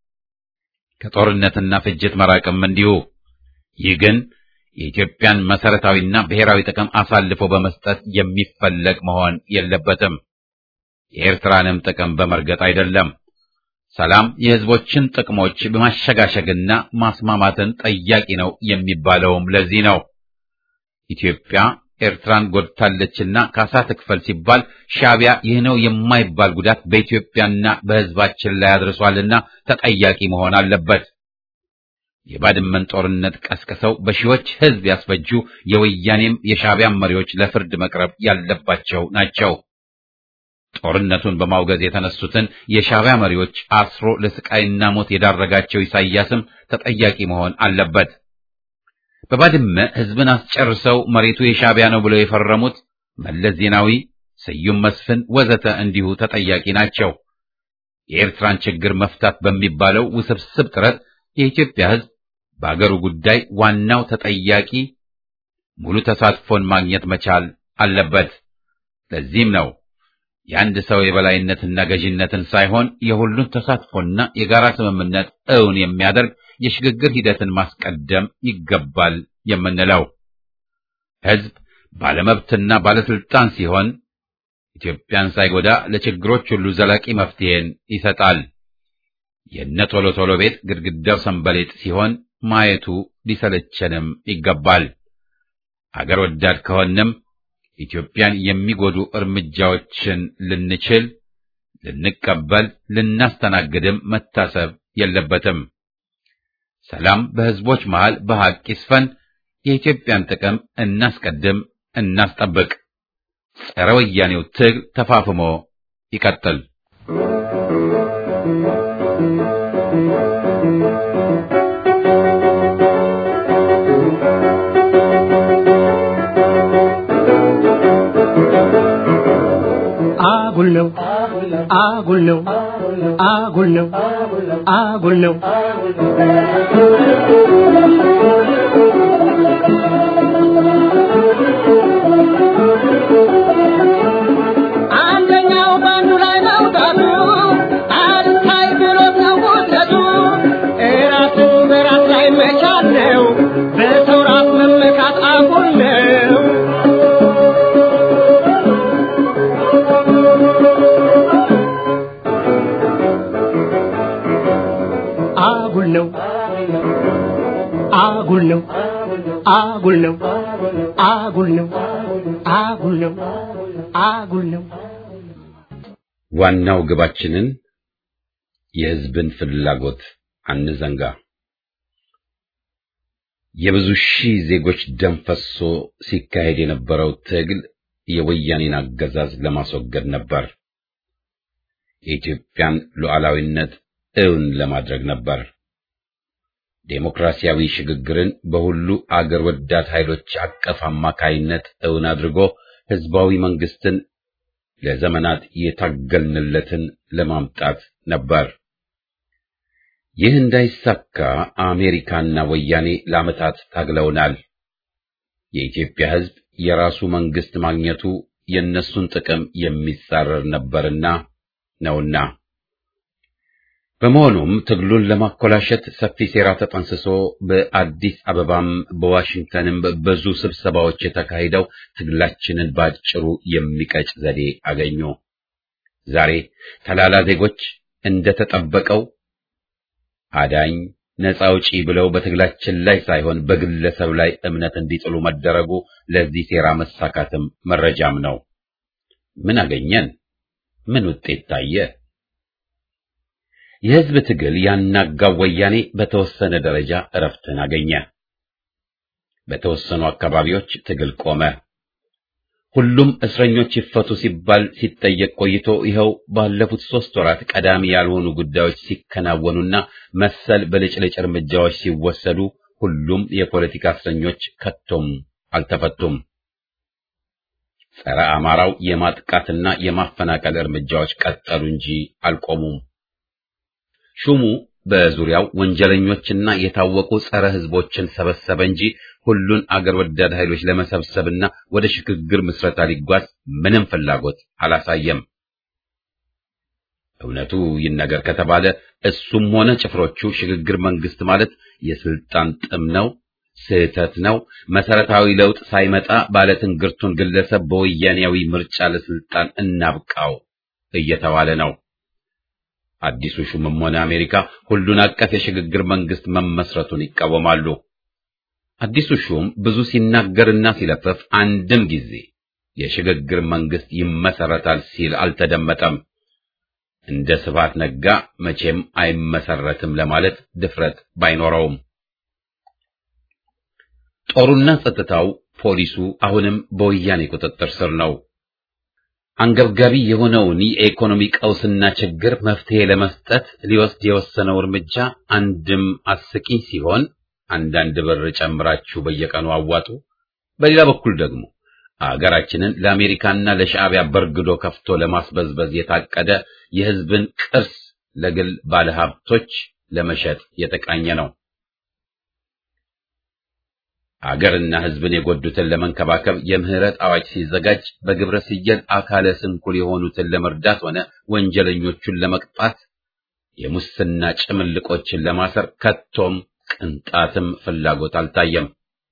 ከጦርነትና ፍጅት መራቅም እንዲሁ። ይህ ግን የኢትዮጵያን መሰረታዊና ብሔራዊ ጥቅም አሳልፎ በመስጠት የሚፈለግ መሆን የለበትም። የኤርትራንም ጥቅም በመርገጥ አይደለም። ሰላም የሕዝቦችን ጥቅሞች በማሸጋሸግና ማስማማትን ጠያቂ ነው የሚባለውም ለዚህ ነው። ኢትዮጵያ ኤርትራን ጎድታለችና ካሳ ትክፈል ሲባል ሻዕቢያ ይህ ነው የማይባል ጉዳት በኢትዮጵያና በሕዝባችን ላይ አድርሷልና ተጠያቂ መሆን አለበት። የባድመን ጦርነት ቀስቅሰው በሺዎች ሕዝብ ያስፈጁ የወያኔም የሻዕቢያም መሪዎች ለፍርድ መቅረብ ያለባቸው ናቸው። ጦርነቱን በማውገዝ የተነሱትን የሻዕቢያ መሪዎች አስሮ ለስቃይና ሞት የዳረጋቸው ኢሳይያስም ተጠያቂ መሆን አለበት። በባድመ ሕዝብን አስጨርሰው መሬቱ የሻዕቢያ ነው ብለው የፈረሙት መለስ ዜናዊ፣ ስዩም መስፍን ወዘተ እንዲሁ ተጠያቂ ናቸው። የኤርትራን ችግር መፍታት በሚባለው ውስብስብ ጥረት የኢትዮጵያ ሕዝብ በአገሩ ጉዳይ ዋናው ተጠያቂ ሙሉ ተሳትፎን ማግኘት መቻል አለበት። ለዚህም ነው የአንድ ሰው የበላይነትና ገዥነትን ሳይሆን የሁሉን ተሳትፎና የጋራ ስምምነት እውን የሚያደርግ የሽግግር ሂደትን ማስቀደም ይገባል የምንለው። ሕዝብ ባለመብትና ባለስልጣን ሲሆን ኢትዮጵያን ሳይጎዳ ለችግሮች ሁሉ ዘላቂ መፍትሄን ይሰጣል። የነ ቶሎ ቶሎ ቤት ግድግዳው ሰንበሌጥ ሲሆን ማየቱ ሊሰለቸንም ይገባል። አገር ወዳድ ከሆንም ኢትዮጵያን የሚጎዱ እርምጃዎችን ልንችል፣ ልንቀበል፣ ልናስተናግድም መታሰብ የለበትም። ሰላም በሕዝቦች መሃል በሐቅ ይስፈን። የኢትዮጵያን ጥቅም እናስቀድም፣ እናስጠብቅ። ጸረ ወያኔው ትግል ተፋፍሞ ይቀጥል። አጉል ነው አጉል ነው አጉል ነው አጉል ነው አንደኛው ባንዱ ላይ መውጣቱ አልታይ ብሎት ነው ውጥረቱ እራሱ በራስ ላይ መቻል ነው በሰው ራስ መመካት አጉል ነው አጉል ነው አጉል ነው አጉል ነው አጉል ነው አጉል ነው አጉል ነው ዋናው ግባችንን የሕዝብን ፍላጎት አንዘንጋ። የብዙ ሺህ ዜጎች ደም ፈሶ ሲካሄድ የነበረው ትግል የወያኔን አገዛዝ ለማስወገድ ነበር። የኢትዮጵያን ሉዓላዊነት እውን ለማድረግ ነበር። ዴሞክራሲያዊ ሽግግርን በሁሉ አገር ወዳድ ኃይሎች አቀፍ አማካይነት እውን አድርጎ ሕዝባዊ መንግስትን ለዘመናት የታገልንለትን ለማምጣት ነበር። ይህ እንዳይሳካ አሜሪካና ወያኔ ለዓመታት ታግለውናል። የኢትዮጵያ ሕዝብ የራሱ መንግስት ማግኘቱ የእነሱን ጥቅም የሚጻረር ነበርና ነውና። በመሆኑም ትግሉን ለማኮላሸት ሰፊ ሴራ ተጠንስሶ በአዲስ አበባም በዋሽንግተንም ብዙ ስብሰባዎች የተካሂደው ትግላችንን ባጭሩ የሚቀጭ ዘዴ አገኙ። ዛሬ ተላላ ዜጎች እንደተጠበቀው አዳኝ ነፃ አውጪ ብለው በትግላችን ላይ ሳይሆን በግለሰብ ላይ እምነት እንዲጥሉ መደረጉ ለዚህ ሴራ መሳካትም መረጃም ነው። ምን አገኘን? ምን ውጤት ታየ? የህዝብ ትግል ያናጋው ወያኔ በተወሰነ ደረጃ እረፍትን አገኘ። በተወሰኑ አካባቢዎች ትግል ቆመ። ሁሉም እስረኞች ይፈቱ ሲባል ሲጠየቅ ቆይቶ ይኸው ባለፉት ሦስት ወራት ቀዳሚ ያልሆኑ ጉዳዮች ሲከናወኑና መሰል በልጭልጭ እርምጃዎች ሲወሰዱ ሁሉም የፖለቲካ እስረኞች ከቶም አልተፈቱም። ጸረ አማራው የማጥቃትና የማፈናቀል እርምጃዎች ቀጠሉ እንጂ አልቆሙም። ሹሙ በዙሪያው ወንጀለኞችና የታወቁ ጸረ ሕዝቦችን ሰበሰበ እንጂ ሁሉን አገር ወዳድ ኃይሎች ለመሰብሰብና ወደ ሽግግር ምስረታ ሊጓዝ ምንም ፍላጎት አላሳየም። እውነቱ ይነገር ከተባለ እሱም ሆነ ጭፍሮቹ ሽግግር መንግስት ማለት የስልጣን ጥም ነው፣ ስህተት ነው፣ መሰረታዊ ለውጥ ሳይመጣ ባለትንግርቱን ግለሰብ በወያኔያዊ ምርጫ ለስልጣን እናብቃው እየተባለ ነው። አዲሱ ሹምም ሆነ አሜሪካ ሁሉን አቀፍ የሽግግር መንግስት መመስረቱን ይቃወማሉ። አዲሱ ሹም ብዙ ሲናገርና ሲለፈፍ አንድም ጊዜ የሽግግር መንግስት ይመሰረታል ሲል አልተደመጠም። እንደ ስብሐት ነጋ መቼም አይመሰረትም ለማለት ድፍረት ባይኖረውም ጦሩና ጸጥታው፣ ፖሊሱ አሁንም በወያኔ ቁጥጥር ስር ነው። አንገብጋቢ የሆነውን የኢኮኖሚ ቀውስና ችግር መፍትሄ ለመስጠት ሊወስድ የወሰነው እርምጃ አንድም አስቂኝ ሲሆን አንዳንድ ብር ጨምራችሁ በየቀኑ አዋጡ፣ በሌላ በኩል ደግሞ አገራችንን ለአሜሪካና ለሻዕቢያ በርግዶ ከፍቶ ለማስበዝበዝ የታቀደ የሕዝብን ቅርስ ለግል ባለሀብቶች ለመሸጥ የተቃኘ ነው። አገርና ሕዝብን የጎዱትን ለመንከባከብ የምህረት አዋጅ ሲዘጋጅ በግብረ ስየል አካለ ስንኩል የሆኑትን ለመርዳት ሆነ ወንጀለኞቹን ለመቅጣት የሙስና ጭምልቆችን ለማሰር ከቶም ቅንጣትም ፍላጎት አልታየም።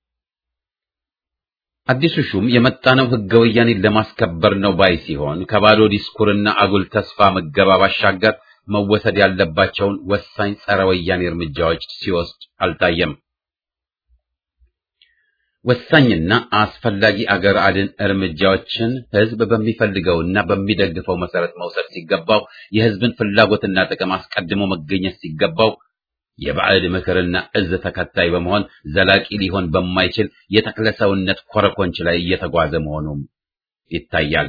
አዲሱ ሹም የመጣነው ሕገ ወያኔን ለማስከበር ነው ባይ ሲሆን ከባዶ ዲስኩርና አጉል ተስፋ መገባ ባሻገር መወሰድ ያለባቸውን ወሳኝ ጸረ ወያኔ እርምጃዎች ሲወስድ አልታየም። ወሳኝና አስፈላጊ አገር አድን እርምጃዎችን ሕዝብ በሚፈልገውና በሚደግፈው መሰረት መውሰድ ሲገባው የሕዝብን ፍላጎትና ጥቅም አስቀድሞ መገኘት ሲገባው የባዕድ ምክርና እዝ ተከታይ በመሆን ዘላቂ ሊሆን በማይችል የተክለሰውነት ኮረኮንች ላይ እየተጓዘ መሆኑም ይታያል።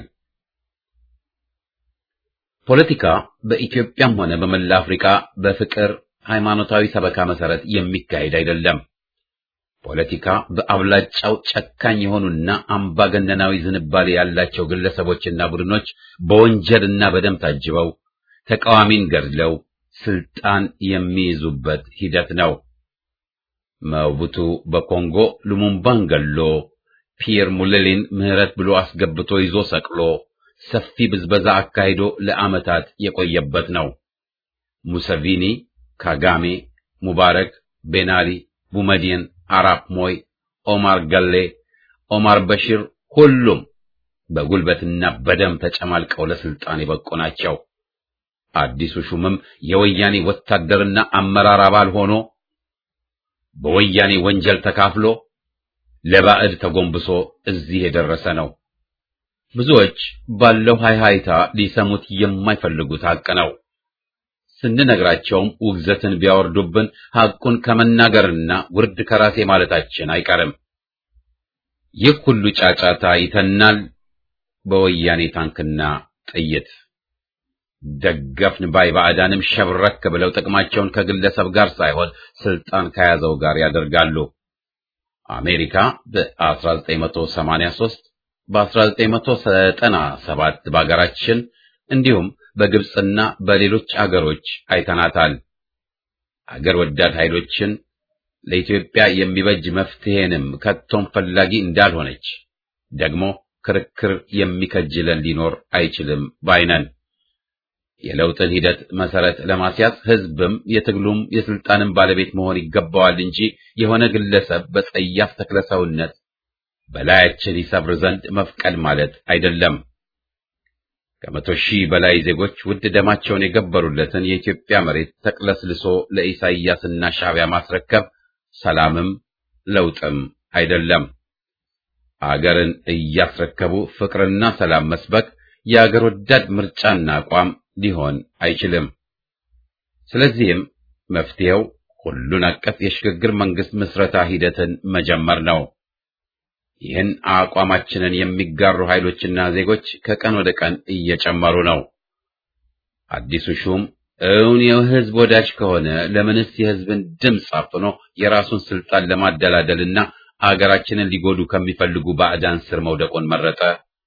ፖለቲካ በኢትዮጵያም ሆነ በመላ አፍሪካ በፍቅር ሃይማኖታዊ ሰበካ መሰረት የሚካሄድ አይደለም። ፖለቲካ በአብላጫው ጨካኝ የሆኑና አምባገነናዊ ዝንባሌ ያላቸው ግለሰቦችና ቡድኖች በወንጀልና በደም ታጅበው ተቃዋሚን ገድለው ስልጣን የሚይዙበት ሂደት ነው። መቡቱ በኮንጎ ሉሙምባን ገሎ ፒየር ሙሌሊን ምህረት ብሎ አስገብቶ ይዞ ሰቅሎ ሰፊ ብዝበዛ አካሂዶ ለዓመታት የቆየበት ነው። ሙሰቪኒ፣ ካጋሜ፣ ሙባረክ፣ ቤናሊ፣ ቡመዲን፣ አራፕ ሞይ፣ ኦማር ገሌ፣ ኦማር በሺር ሁሉም በጉልበትና በደም ተጨማልቀው ለስልጣን የበቁ ናቸው። አዲሱ ሹምም የወያኔ ወታደርና አመራር አባል ሆኖ በወያኔ ወንጀል ተካፍሎ ለባዕድ ተጎንብሶ እዚህ የደረሰ ነው። ብዙዎች ባለው ሃይሃይታ ሊሰሙት የማይፈልጉት ሐቅ ነው። ስንነግራቸውም ውግዘትን ቢያወርዱብን ሐቁን ከመናገርና ውርድ ከራሴ ማለታችን አይቀርም። ይህ ሁሉ ጫጫታ ይተናል በወያኔ ታንክና ጥይት። ደገፍን ባይ ባዕዳንም ሸብረክ ብለው ጥቅማቸውን ከግለሰብ ጋር ሳይሆን ስልጣን ከያዘው ጋር ያደርጋሉ። አሜሪካ በ1983 በ1997 በአገራችን እንዲሁም በግብፅና በሌሎች አገሮች አይተናታል። አገር ወዳድ ኃይሎችን ለኢትዮጵያ የሚበጅ መፍትሄንም ከቶም ፈላጊ እንዳልሆነች ደግሞ ክርክር የሚከጅለን ሊኖር አይችልም ባይነን። የለውጥን ሂደት መሰረት ለማስያዝ ህዝብም የትግሉም የስልጣንም ባለቤት መሆን ይገባዋል እንጂ የሆነ ግለሰብ በጸያፍ ተክለሰውነት በላያችን ይሰፍር ዘንድ መፍቀድ ማለት አይደለም። ከመቶ ሺህ በላይ ዜጎች ውድ ደማቸውን የገበሩለትን የኢትዮጵያ መሬት ተቅለስልሶ ለኢሳይያስና ሻዕቢያ ማስረከብ ሰላምም ለውጥም አይደለም። አገርን እያስረከቡ ፍቅርና ሰላም መስበክ የአገር ወዳድ ምርጫና አቋም ሊሆን አይችልም። ስለዚህም መፍትሄው ሁሉን አቀፍ የሽግግር መንግስት ምስረታ ሂደትን መጀመር ነው። ይህን አቋማችንን የሚጋሩ ኃይሎችና ዜጎች ከቀን ወደ ቀን እየጨመሩ ነው። አዲሱ ሹም እውን የህዝብ ወዳጅ ከሆነ ለምንስ የህዝብን ድምፅ አፍኖ የራሱን ስልጣን ለማደላደልና አገራችንን ሊጎዱ ከሚፈልጉ ባዕዳን ስር መውደቁን መረጠ?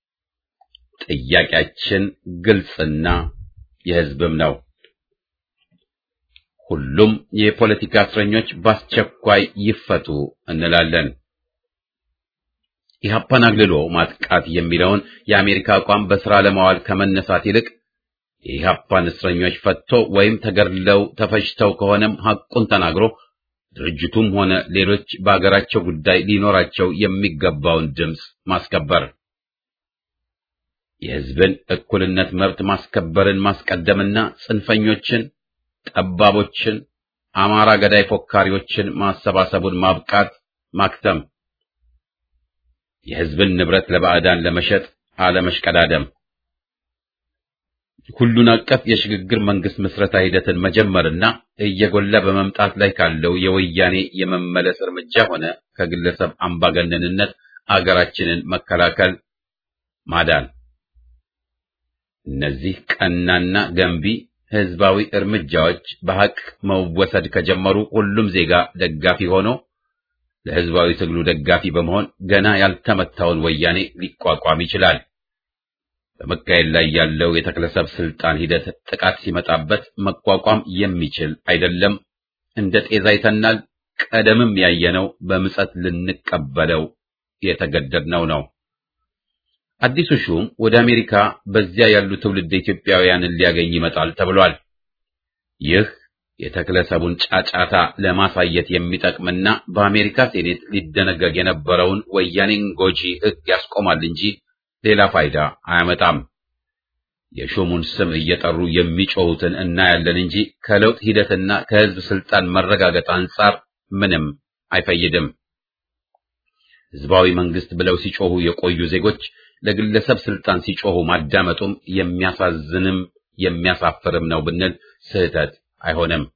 ጥያቄያችን ግልጽና የህዝብም ነው። ሁሉም የፖለቲካ እስረኞች በአስቸኳይ ይፈቱ እንላለን። ኢህአፓን አግልሎ ማጥቃት የሚለውን የአሜሪካ አቋም በሥራ ለማዋል ከመነሳት ይልቅ የኢህአፓን እስረኞች ፈትቶ ወይም ተገድለው ተፈጅተው ከሆነም ሐቁን ተናግሮ ድርጅቱም ሆነ ሌሎች በአገራቸው ጉዳይ ሊኖራቸው የሚገባውን ድምፅ ማስከበር የህዝብን እኩልነት መብት ማስከበርን ማስቀደምና ጽንፈኞችን፣ ጠባቦችን፣ አማራ ገዳይ ፎካሪዎችን ማሰባሰቡን ማብቃት ማክተም፣ የህዝብን ንብረት ለባዕዳን ለመሸጥ አለመሽቀዳደም፣ ሁሉን አቀፍ የሽግግር መንግስት ምስረታ ሂደትን መጀመርና እየጎላ በመምጣት ላይ ካለው የወያኔ የመመለስ እርምጃ ሆነ ከግለሰብ አምባገነንነት አገራችንን መከላከል ማዳን እነዚህ ቀናና ገንቢ ህዝባዊ እርምጃዎች በሐቅ መወሰድ ከጀመሩ ሁሉም ዜጋ ደጋፊ ሆኖ ለህዝባዊ ትግሉ ደጋፊ በመሆን ገና ያልተመታውን ወያኔ ሊቋቋም ይችላል። በመካሄድ ላይ ያለው የተክለሰብ ስልጣን ሂደት ጥቃት ሲመጣበት መቋቋም የሚችል አይደለም። እንደ ጤዛ ይተናል። ቀደምም ያየነው በምጸት ልንቀበለው የተገደድነው ነው። አዲሱ ሹም ወደ አሜሪካ በዚያ ያሉ ትውልድ ኢትዮጵያውያንን ሊያገኝ ይመጣል ተብሏል። ይህ የተክለሰቡን ጫጫታ ለማሳየት የሚጠቅምና በአሜሪካ ሴኔት ሊደነገግ የነበረውን ወያኔን ጎጂ ሕግ ያስቆማል እንጂ ሌላ ፋይዳ አያመጣም። የሹሙን ስም እየጠሩ የሚጮሁትን እናያለን እንጂ ከለውጥ ሂደትና ከህዝብ ስልጣን መረጋገጥ አንጻር ምንም አይፈይድም። ህዝባዊ መንግስት ብለው ሲጮሁ የቆዩ ዜጎች ለግለሰብ ስልጣን ሲጮሁ ማዳመጡም የሚያሳዝንም የሚያሳፍርም ነው ብንል ስህተት አይሆንም።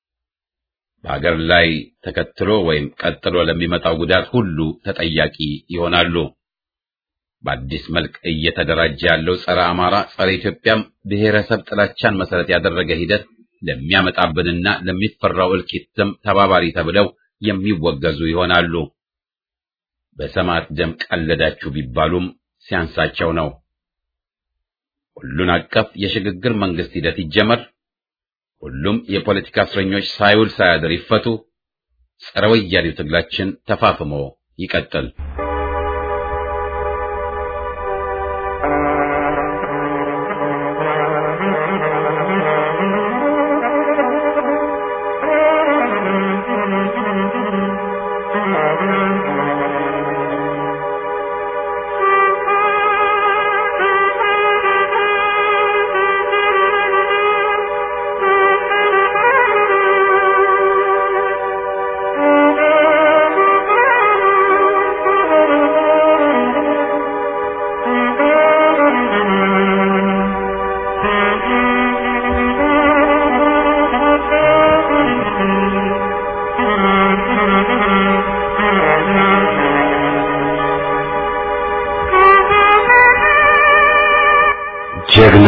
በሀገር ላይ ተከትሎ ወይም ቀጥሎ ለሚመጣው ጉዳት ሁሉ ተጠያቂ ይሆናሉ። በአዲስ መልክ እየተደራጀ ያለው ጸረ አማራ፣ ጸረ ኢትዮጵያም ብሔረሰብ ጥላቻን መሰረት ያደረገ ሂደት ለሚያመጣብንና ለሚፈራው እልቂትም ተባባሪ ተብለው የሚወገዙ ይሆናሉ። በሰማዕት ደም ቀለዳችሁ ቢባሉም ሲያንሳቸው ነው። ሁሉን አቀፍ የሽግግር መንግስት ሂደት ይጀመር። ሁሉም የፖለቲካ እስረኞች ሳይውል ሳያድር ይፈቱ። ጸረ ወያኔው ትግላችን ተፋፍሞ ይቀጥል። Thank you.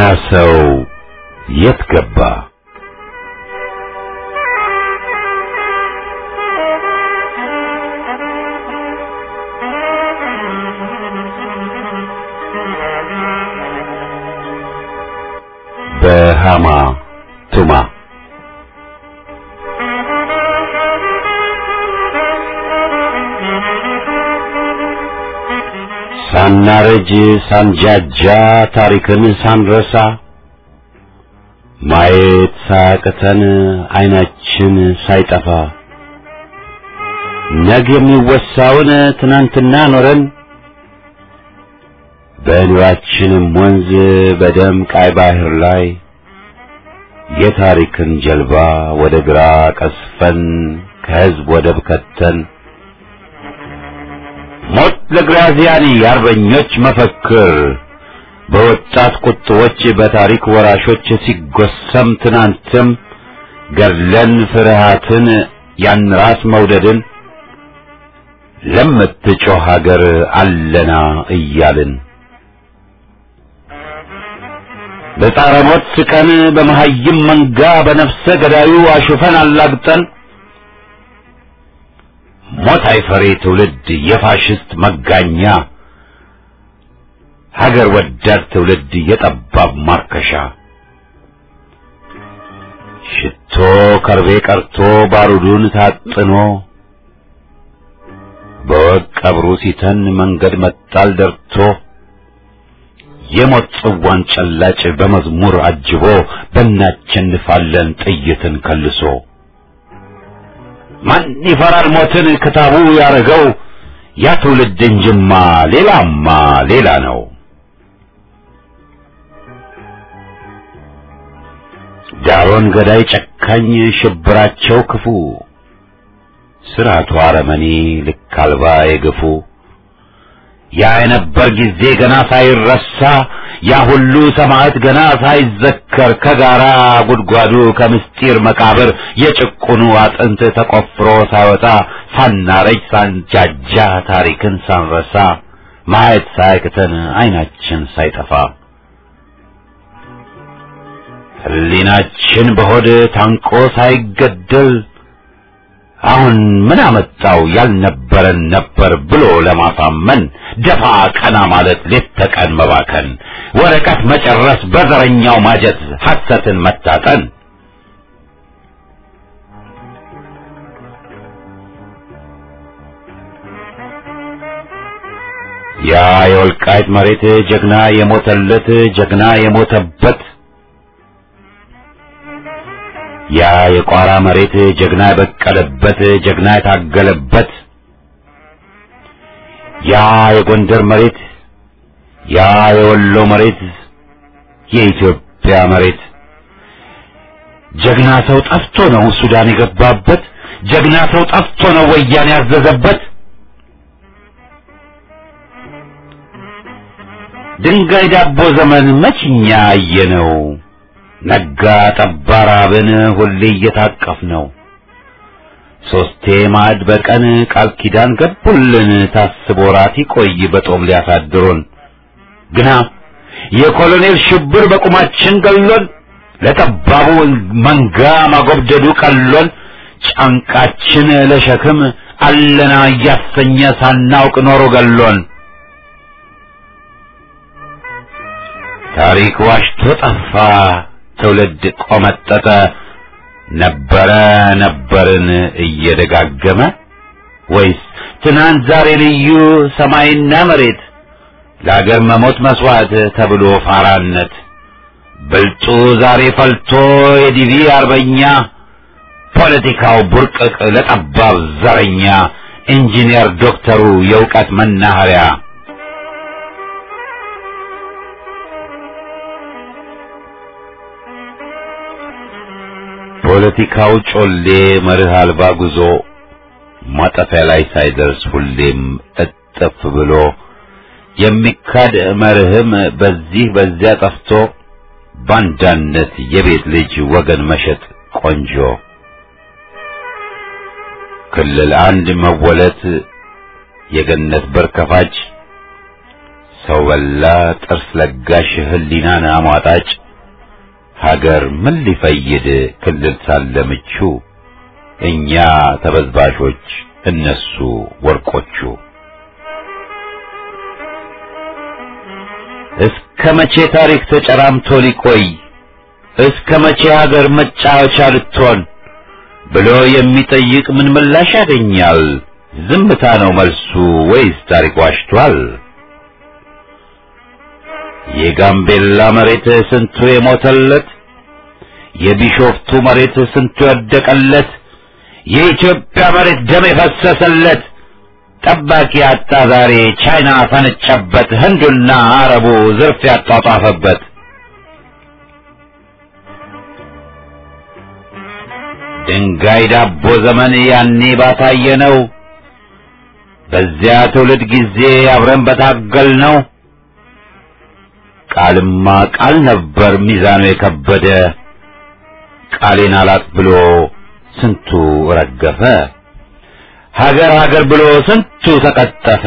ሰው የት ገባ? በሃማ ቱማ ሳናረጅ ሳንጃጃ ታሪክን ሳንረሳ ማየት ሳያቅተን አይናችን ሳይጠፋ ነገ የሚወሳውን ትናንትና ኖረን በኑራችንም ወንዝ በደም ቃይ ባህር ላይ የታሪክን ጀልባ ወደ ግራ ቀስፈን ከህዝብ ወደብ ከተን ሞት ለግራዚያኒ የአርበኞች መፈክር በወጣት ቁጥቦች በታሪክ ወራሾች ሲጎሰም ትናንትም ገድለን ፍርሃትን ያን ራስ መውደድን ለምትጮህ ሀገር አለና እያልን በጻረ ሞት ስቀን በመሐይም መንጋ በነፍሰ ገዳዩ አሹፈን አላግጠን ሞት አይፈሬ ትውልድ የፋሽስት መጋኛ ሀገር ወዳድ ትውልድ የጠባብ ማርከሻ ሽቶ ከርቤ ቀርቶ ባሩዱን ታጥኖ በወግ ቀብሩ ሲተን መንገድ መጣል ደርቶ የሞት ጽዋን ጨላጭ በመዝሙር አጅቦ በእናቸንፋለን ጥይትን ከልሶ ማን ይፈራል ሞትን ክታቡ ያረገው ያ ትውልድ እንጅማ ሌላማ ሌላ ነው። ዳሮን ገዳይ ጨካኝ ሽብራቸው ክፉ ስርዓቱ አረመኔ ልክ አልባ የግፉ ያ የነበር ጊዜ ገና ሳይረሳ ያ ሁሉ ሰማዕት ገና ሳይዘከር ከጋራ ጉድጓዱ ከምስጢር መቃብር የጭቁኑ አጥንት ተቆፍሮ ሳይወጣ ሳናረጅ ሳንጃጃ ታሪክን ሳንረሳ ማየት ሳያቅተን አይናችን ሳይጠፋ ሕሊናችን በሆድ ታንቆ ሳይገደል አሁን ምን አመጣው ያልነበረን ነበር ብሎ ለማሳመን ደፋ ቀና ማለት ሌት ተቀን መባከን ወረቀት መጨረስ በዘረኛው ማጀት ሐሰትን መታጠን ያ የወልቃይት መሬት ጀግና የሞተለት ጀግና የሞተበት ያ የቋራ መሬት ጀግና የበቀለበት ጀግና የታገለበት ያ የጎንደር መሬት ያ የወሎ መሬት የኢትዮጵያ መሬት ጀግና ሰው ጠፍቶ ነው ሱዳን የገባበት ጀግና ሰው ጠፍቶ ነው ወያኔ ያዘዘበት ድንጋይ ዳቦ ዘመን መችኛ አየነው ነጋ ጠባ ራብን ሁሌ እየታቀፍ ነው ሶስቴ ማዕድ በቀን ቃል ኪዳን ገቡልን ታስቦ ራት ይቆይ በጦም ሊያሳድሩን ግና የኮሎኔል ሽብር በቁማችን ገሎን ለጠባቡ መንጋ ማጎብደዱ ቀሎን ጫንቃችን ለሸክም አለና እያሰኘ ሳናውቅ ኖሮ ገሎን ታሪክ ዋሽቶ ጠፋ ትውልድ ቆመጠጠ ነበረ ነበርን እየደጋገመ ወይስ ትናንት ዛሬ ልዩ ሰማይና መሬት ለአገር መሞት መስዋዕት ተብሎ ፋራነት ብልጡ ዛሬ ፈልቶ የዲቪ አርበኛ ፖለቲካው ቡርቅቅ ለጠባብ ዘረኛ ኢንጂነር ዶክተሩ የእውቀት መናኸሪያ ፖለቲካው ጮሌ መርህ አልባ ጉዞ ማጠፊያ ላይ ሳይደርስ ሁሌም እጥፍ ብሎ የሚካድ መርህም በዚህ በዚያ ጠፍቶ ባንዳነት የቤት ልጅ ወገን መሸጥ ቆንጆ ክልል አንድ መወለት የገነት በር ከፋጭ ሰው በላ ጥርስ ለጋሽ ህሊናን አሟጣጭ ሀገር ምን ሊፈይድ ክልል ሳለ ምቹ እኛ ተበዝባዦች እነሱ ወርቆቹ እስከ መቼ ታሪክ ተጨራምቶ ሊቆይ እስከ መቼ ሀገር መጫወቻ ልትሆን ብሎ የሚጠይቅ ምን ምላሽ ያገኛል? ዝምታ ነው መልሱ ወይስ ታሪክ ዋሽቷል? የጋምቤላ መሬት ስንቱ የሞተለት፣ የቢሾፍቱ መሬት ስንቱ የወደቀለት፣ የኢትዮጵያ መሬት ደም የፈሰሰለት ጠባቂ አጣ ዛሬ ቻይና ፈነጨበት፣ ህንዱና አረቡ ዝርፍ ያጧጧፈበት። ድንጋይ ዳቦ ዘመን ያኔ ባታየ ነው። በዚያ ትውልድ ጊዜ አብረን በታገል ነው። ቃልማ ቃል ነበር ሚዛኑ የከበደ ቃሌን አላጥ ብሎ ስንቱ ረገፈ። ሀገር ሀገር ብሎ ስንቱ ተቀጠፈ።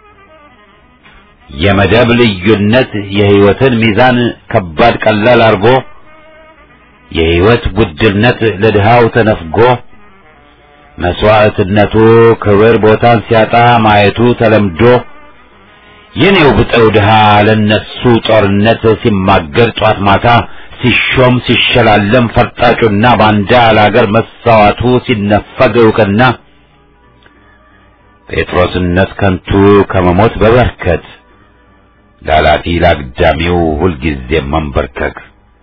የመደብ ልዩነት የህይወትን ሚዛን ከባድ ቀላል አርጎ የህይወት ውድነት ለድሃው ተነፍጎ መስዋዕትነቱ ክብር ቦታን ሲያጣ ማየቱ ተለምዶ የኔው ብጠው ድሃ ለነሱ ጦርነት ሲማገር ጧት ማታ ሲሾም ሲሸላለም ፈርጣጩና ባንዳ ለአገር መሳዋቱ ሲነፈግ እውቅና ጴጥሮስነት ከንቱ ከመሞት በበርከት ላላፊ ላግዳሚው ሁልጊዜ መንበርከክ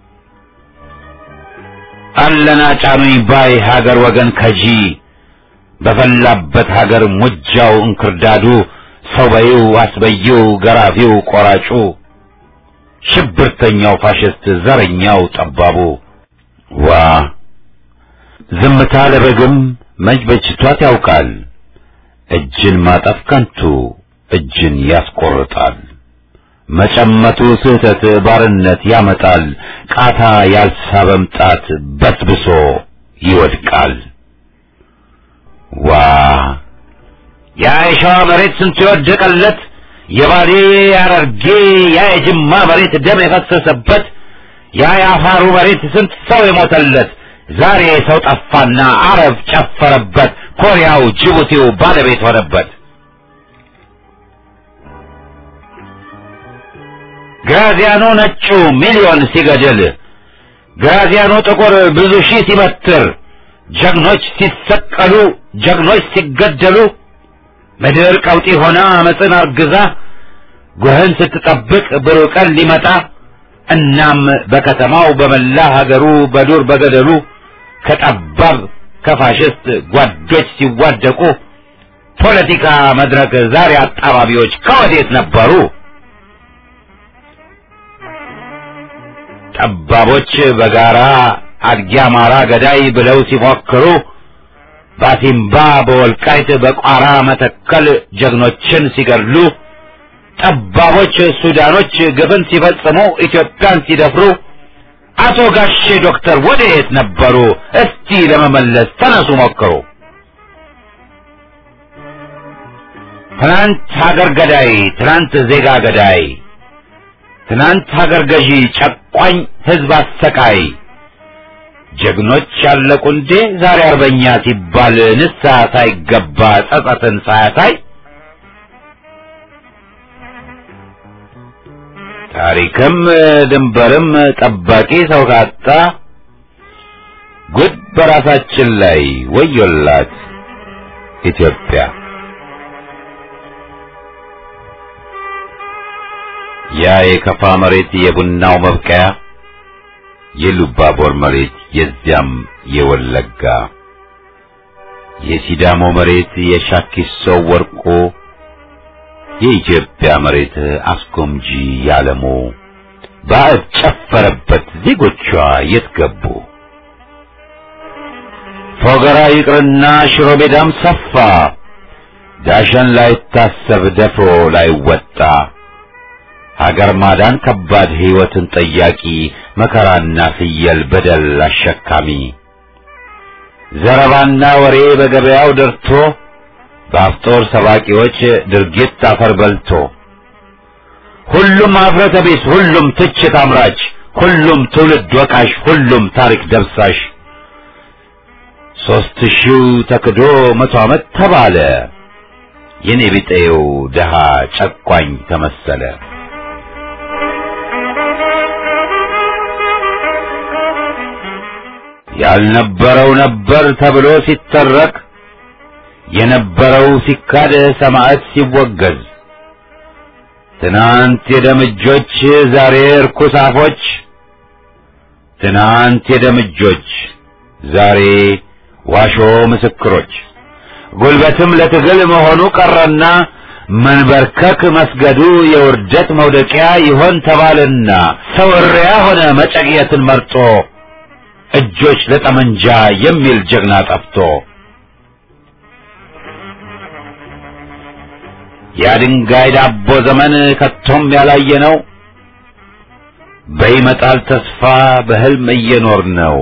አለና ጫኑኝ ባይ ሀገር ወገን ከጂ በፈላበት ሀገር ሙጃው እንክርዳዱ ሰው በይው አስበይው ገራፊው ቆራጩ ሽብርተኛው ፋሽስት ዘረኛው ጠባቡ ዋ ዝምታ ለበግም መች በጅቷት ያውቃል እጅን ማጠፍ ከንቱ እጅን ያስቆርጣል መጨመቱ ስህተት ባርነት ያመጣል ቃታ ያልሳበም ጣት በስብሶ ይወድቃል ዋ ያ የሸዋ መሬት ስንቱ የወደቀለት የባሌ አረርጌ ያ የጅማ መሬት ደም የፈሰሰበት ያ የአፋሩ መሬት ስንት ሰው የሞተለት ዛሬ ሰው ጠፋና አረብ ጨፈረበት ኮሪያው ጅቡቲው ባለቤት ሆነበት ግራዚያኖ ነጩ ሚሊዮን ሲገድል ግራዚያኖ ጥቁር ብዙ ሺህ ሲበትር ጀግኖች ሲሰቀሉ ጀግኖች ሲገደሉ ምድር ቀውጢ ሆና አመፅን አርግዛ ጉህን ስትጠብቅ ብሩህ ቀን ሊመጣ እናም በከተማው በመላ ሀገሩ በዱር በገደሉ ከጠባብ ከፋሽስት ጓዶች ሲዋደቁ ፖለቲካ መድረክ ዛሬ አጣባቢዎች ከወዴት ነበሩ? ጠባቦች በጋራ አድጊ አማራ ገዳይ ብለው ሲፎክሩ ባሲምባ በወልቃይት በቋራ መተከል ጀግኖችን ሲገድሉ ጠባቦች ሱዳኖች ግፍን ሲፈጽሙ ኢትዮጵያን ሲደፍሩ አቶ ጋሼ ዶክተር ወደየት ነበሩ? እስቲ ለመመለስ ተነሱ ሞክሩ። ትናንት ሀገር ገዳይ፣ ትናንት ዜጋ ገዳይ፣ ትናንት ሀገር ገዢ፣ ጨቋኝ ህዝብ አሰቃይ ጀግኖች ያለቁ እንዴ ዛሬ አርበኛ ሲባል ንስሐ ሳይገባ ጸጸትን ሳያሳይ ታሪክም ድንበርም ጠባቂ ሰው ካጣ ጉድ በራሳችን ላይ ወዮላት ኢትዮጵያ። ያ የከፋ መሬት የቡናው መብቀያ የሉባቦር መሬት የዚያም የወለጋ የሲዳሞ መሬት የሻኪሶ ወርቆ የኢትዮጵያ መሬት አስጎምጂ ያለሞ ባዕድ ጨፈረበት ዜጎቿ የት ገቡ? ፎገራ ይቅርና ሽሮ ሜዳም ሰፋ ዳሸን ላይታሰብ ደፍሮ ላይወጣ ሀገር ማዳን ከባድ ሕይወትን ጠያቂ መከራና ፍየል በደል አሸካሚ ዘረባና ወሬ በገበያው ደርቶ በአፍጦር ሰባቂዎች ድርጊት አፈር በልቶ ሁሉም ኀፍረተ ቢስ፣ ሁሉም ትችት አምራች፣ ሁሉም ትውልድ ወቃሽ፣ ሁሉም ታሪክ ደብሳሽ ሦስት ሺው ተክዶ መቶ ዓመት ተባለ። የኔ ቢጤው ደሃ ጨቋኝ ተመሰለ። ያልነበረው ነበር ተብሎ ሲተረክ የነበረው ሲካድ ሰማዕት ሲወገዝ ትናንት የደምጆች ዛሬ እርኩስ አፎች ትናንት የደምጆች ዛሬ ዋሾ ምስክሮች ጉልበትም ለትግል መሆኑ ቀረና መንበርከክ መስገዱ የውርደት መውደቂያ ይሆን ተባልና ሰው እሪያ ሆነ መጨቅየትን መርጦ እጆች ለጠመንጃ የሚል ጀግና ጠፍቶ የድንጋይ ዳቦ ዘመን ከቶም ያላየ ነው። በይመጣል ተስፋ በህልም እየኖር ነው።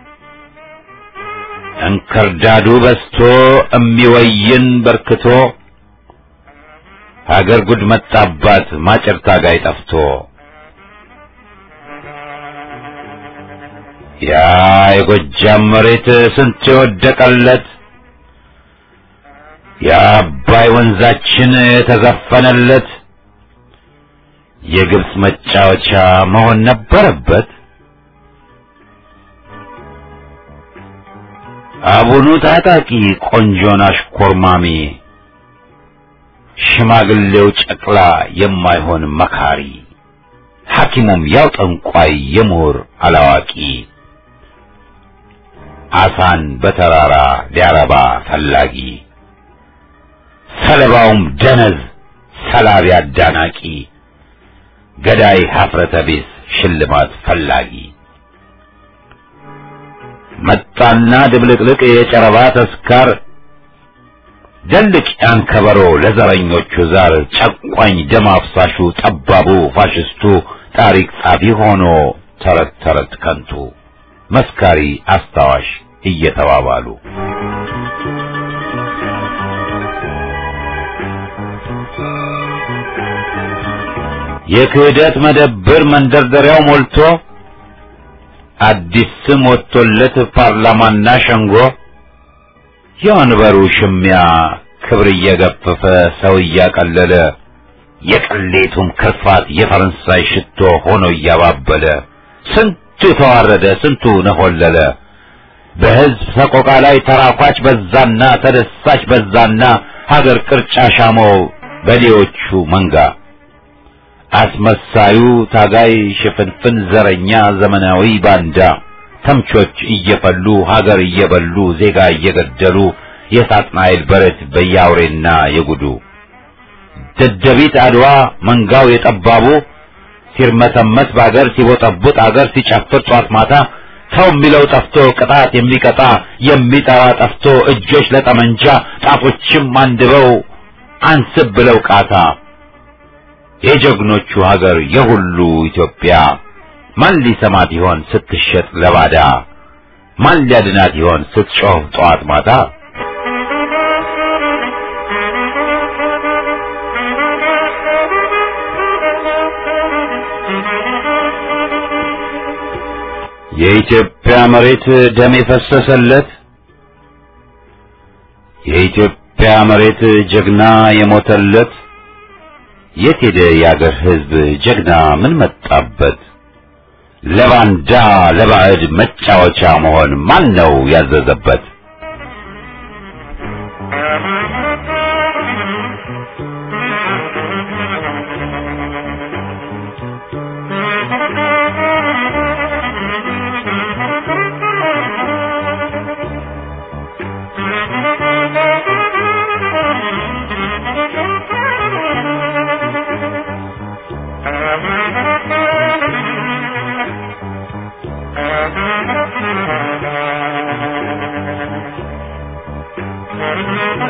እንክርዳዱ በስቶ እሚወይን በርክቶ ሀገር ጉድ መጣባት ማጨር ታጋይ ጠፍቶ ያ የጎጃም መሬት ስንት የወደቀለት የአባይ ወንዛችን የተዘፈነለት የግብፅ መጫወቻ መሆን ነበረበት። አቡኑ ታጣቂ ቆንጆን አሽኮርማሚ ሽማግሌው ጨቅላ የማይሆን መካሪ ሐኪሙም ያው ጠንቋይ የምሁር አላዋቂ አሳን በተራራ ሊያረባ ፈላጊ ሰለባውም ደነዝ ሰላቢ አዳናቂ ገዳይ ሀፍረተ ቢስ ሽልማት ፈላጊ መጣና ድብልቅልቅ የጨረባ ተስካር ደልቅ ያን ከበሮ ለዘረኞቹ ዛር ጨቋኝ ደም አፍሳሹ ጠባቡ ፋሽስቱ ታሪክ ጻፊ ሆኖ ተረት ተረት ከንቱ መስካሪ አስታዋሽ እየተባባሉ የክህደት መደብር መንደርደሪያው ሞልቶ አዲስ ስም ወጥቶለት ፓርላማና ሸንጎ የወንበሩ ሽሚያ ክብር እየገፈፈ ሰው እያቀለለ የቅሌቱም ክርፋት የፈረንሳይ ሽቶ ሆኖ እያባበለ ስንቱ ተዋረደ፣ ስንቱ ነሆለለ። በሕዝብ ሰቆቃ ላይ ተራኳች በዛና ተደሳች በዛና ሀገር ቅርጫ ሻመው በሌዎቹ መንጋ አስመሳዩ ታጋይ ሽፍንፍን ዘረኛ ዘመናዊ ባንዳ ተምቾች እየፈሉ ሀገር እየበሉ ዜጋ እየገደሉ የሳጥናኤል በረት በያውሬና የጉዱ ደደቢት አድዋ መንጋው የጠባቡ ሲርመሰመስ በአገር ሲቦጠቡጥ አገር ሲጨፍር ጧት ማታ ሰው የሚለው ጠፍቶ ቅጣት የሚቀጣ የሚጠራ ጠፍቶ እጆች ለጠመንጃ ጣቶችም አንድበው አንስብ ብለው ቃታ የጀግኖቹ ሀገር የሁሉ ኢትዮጵያ ማን ሊሰማት ይሆን ስትሸጥ ለባዳ? ማን ሊያድናት ይሆን ስትጮህ ጠዋት ማታ? የኢትዮጵያ መሬት ደም የፈሰሰለት የኢትዮጵያ መሬት ጀግና የሞተለት የት ሄደ የአገር ሕዝብ ጀግና ምን መጣበት? ለባንዳ ለባዕድ መጫወቻ መሆን ማን ነው ያዘዘበት? Thank you.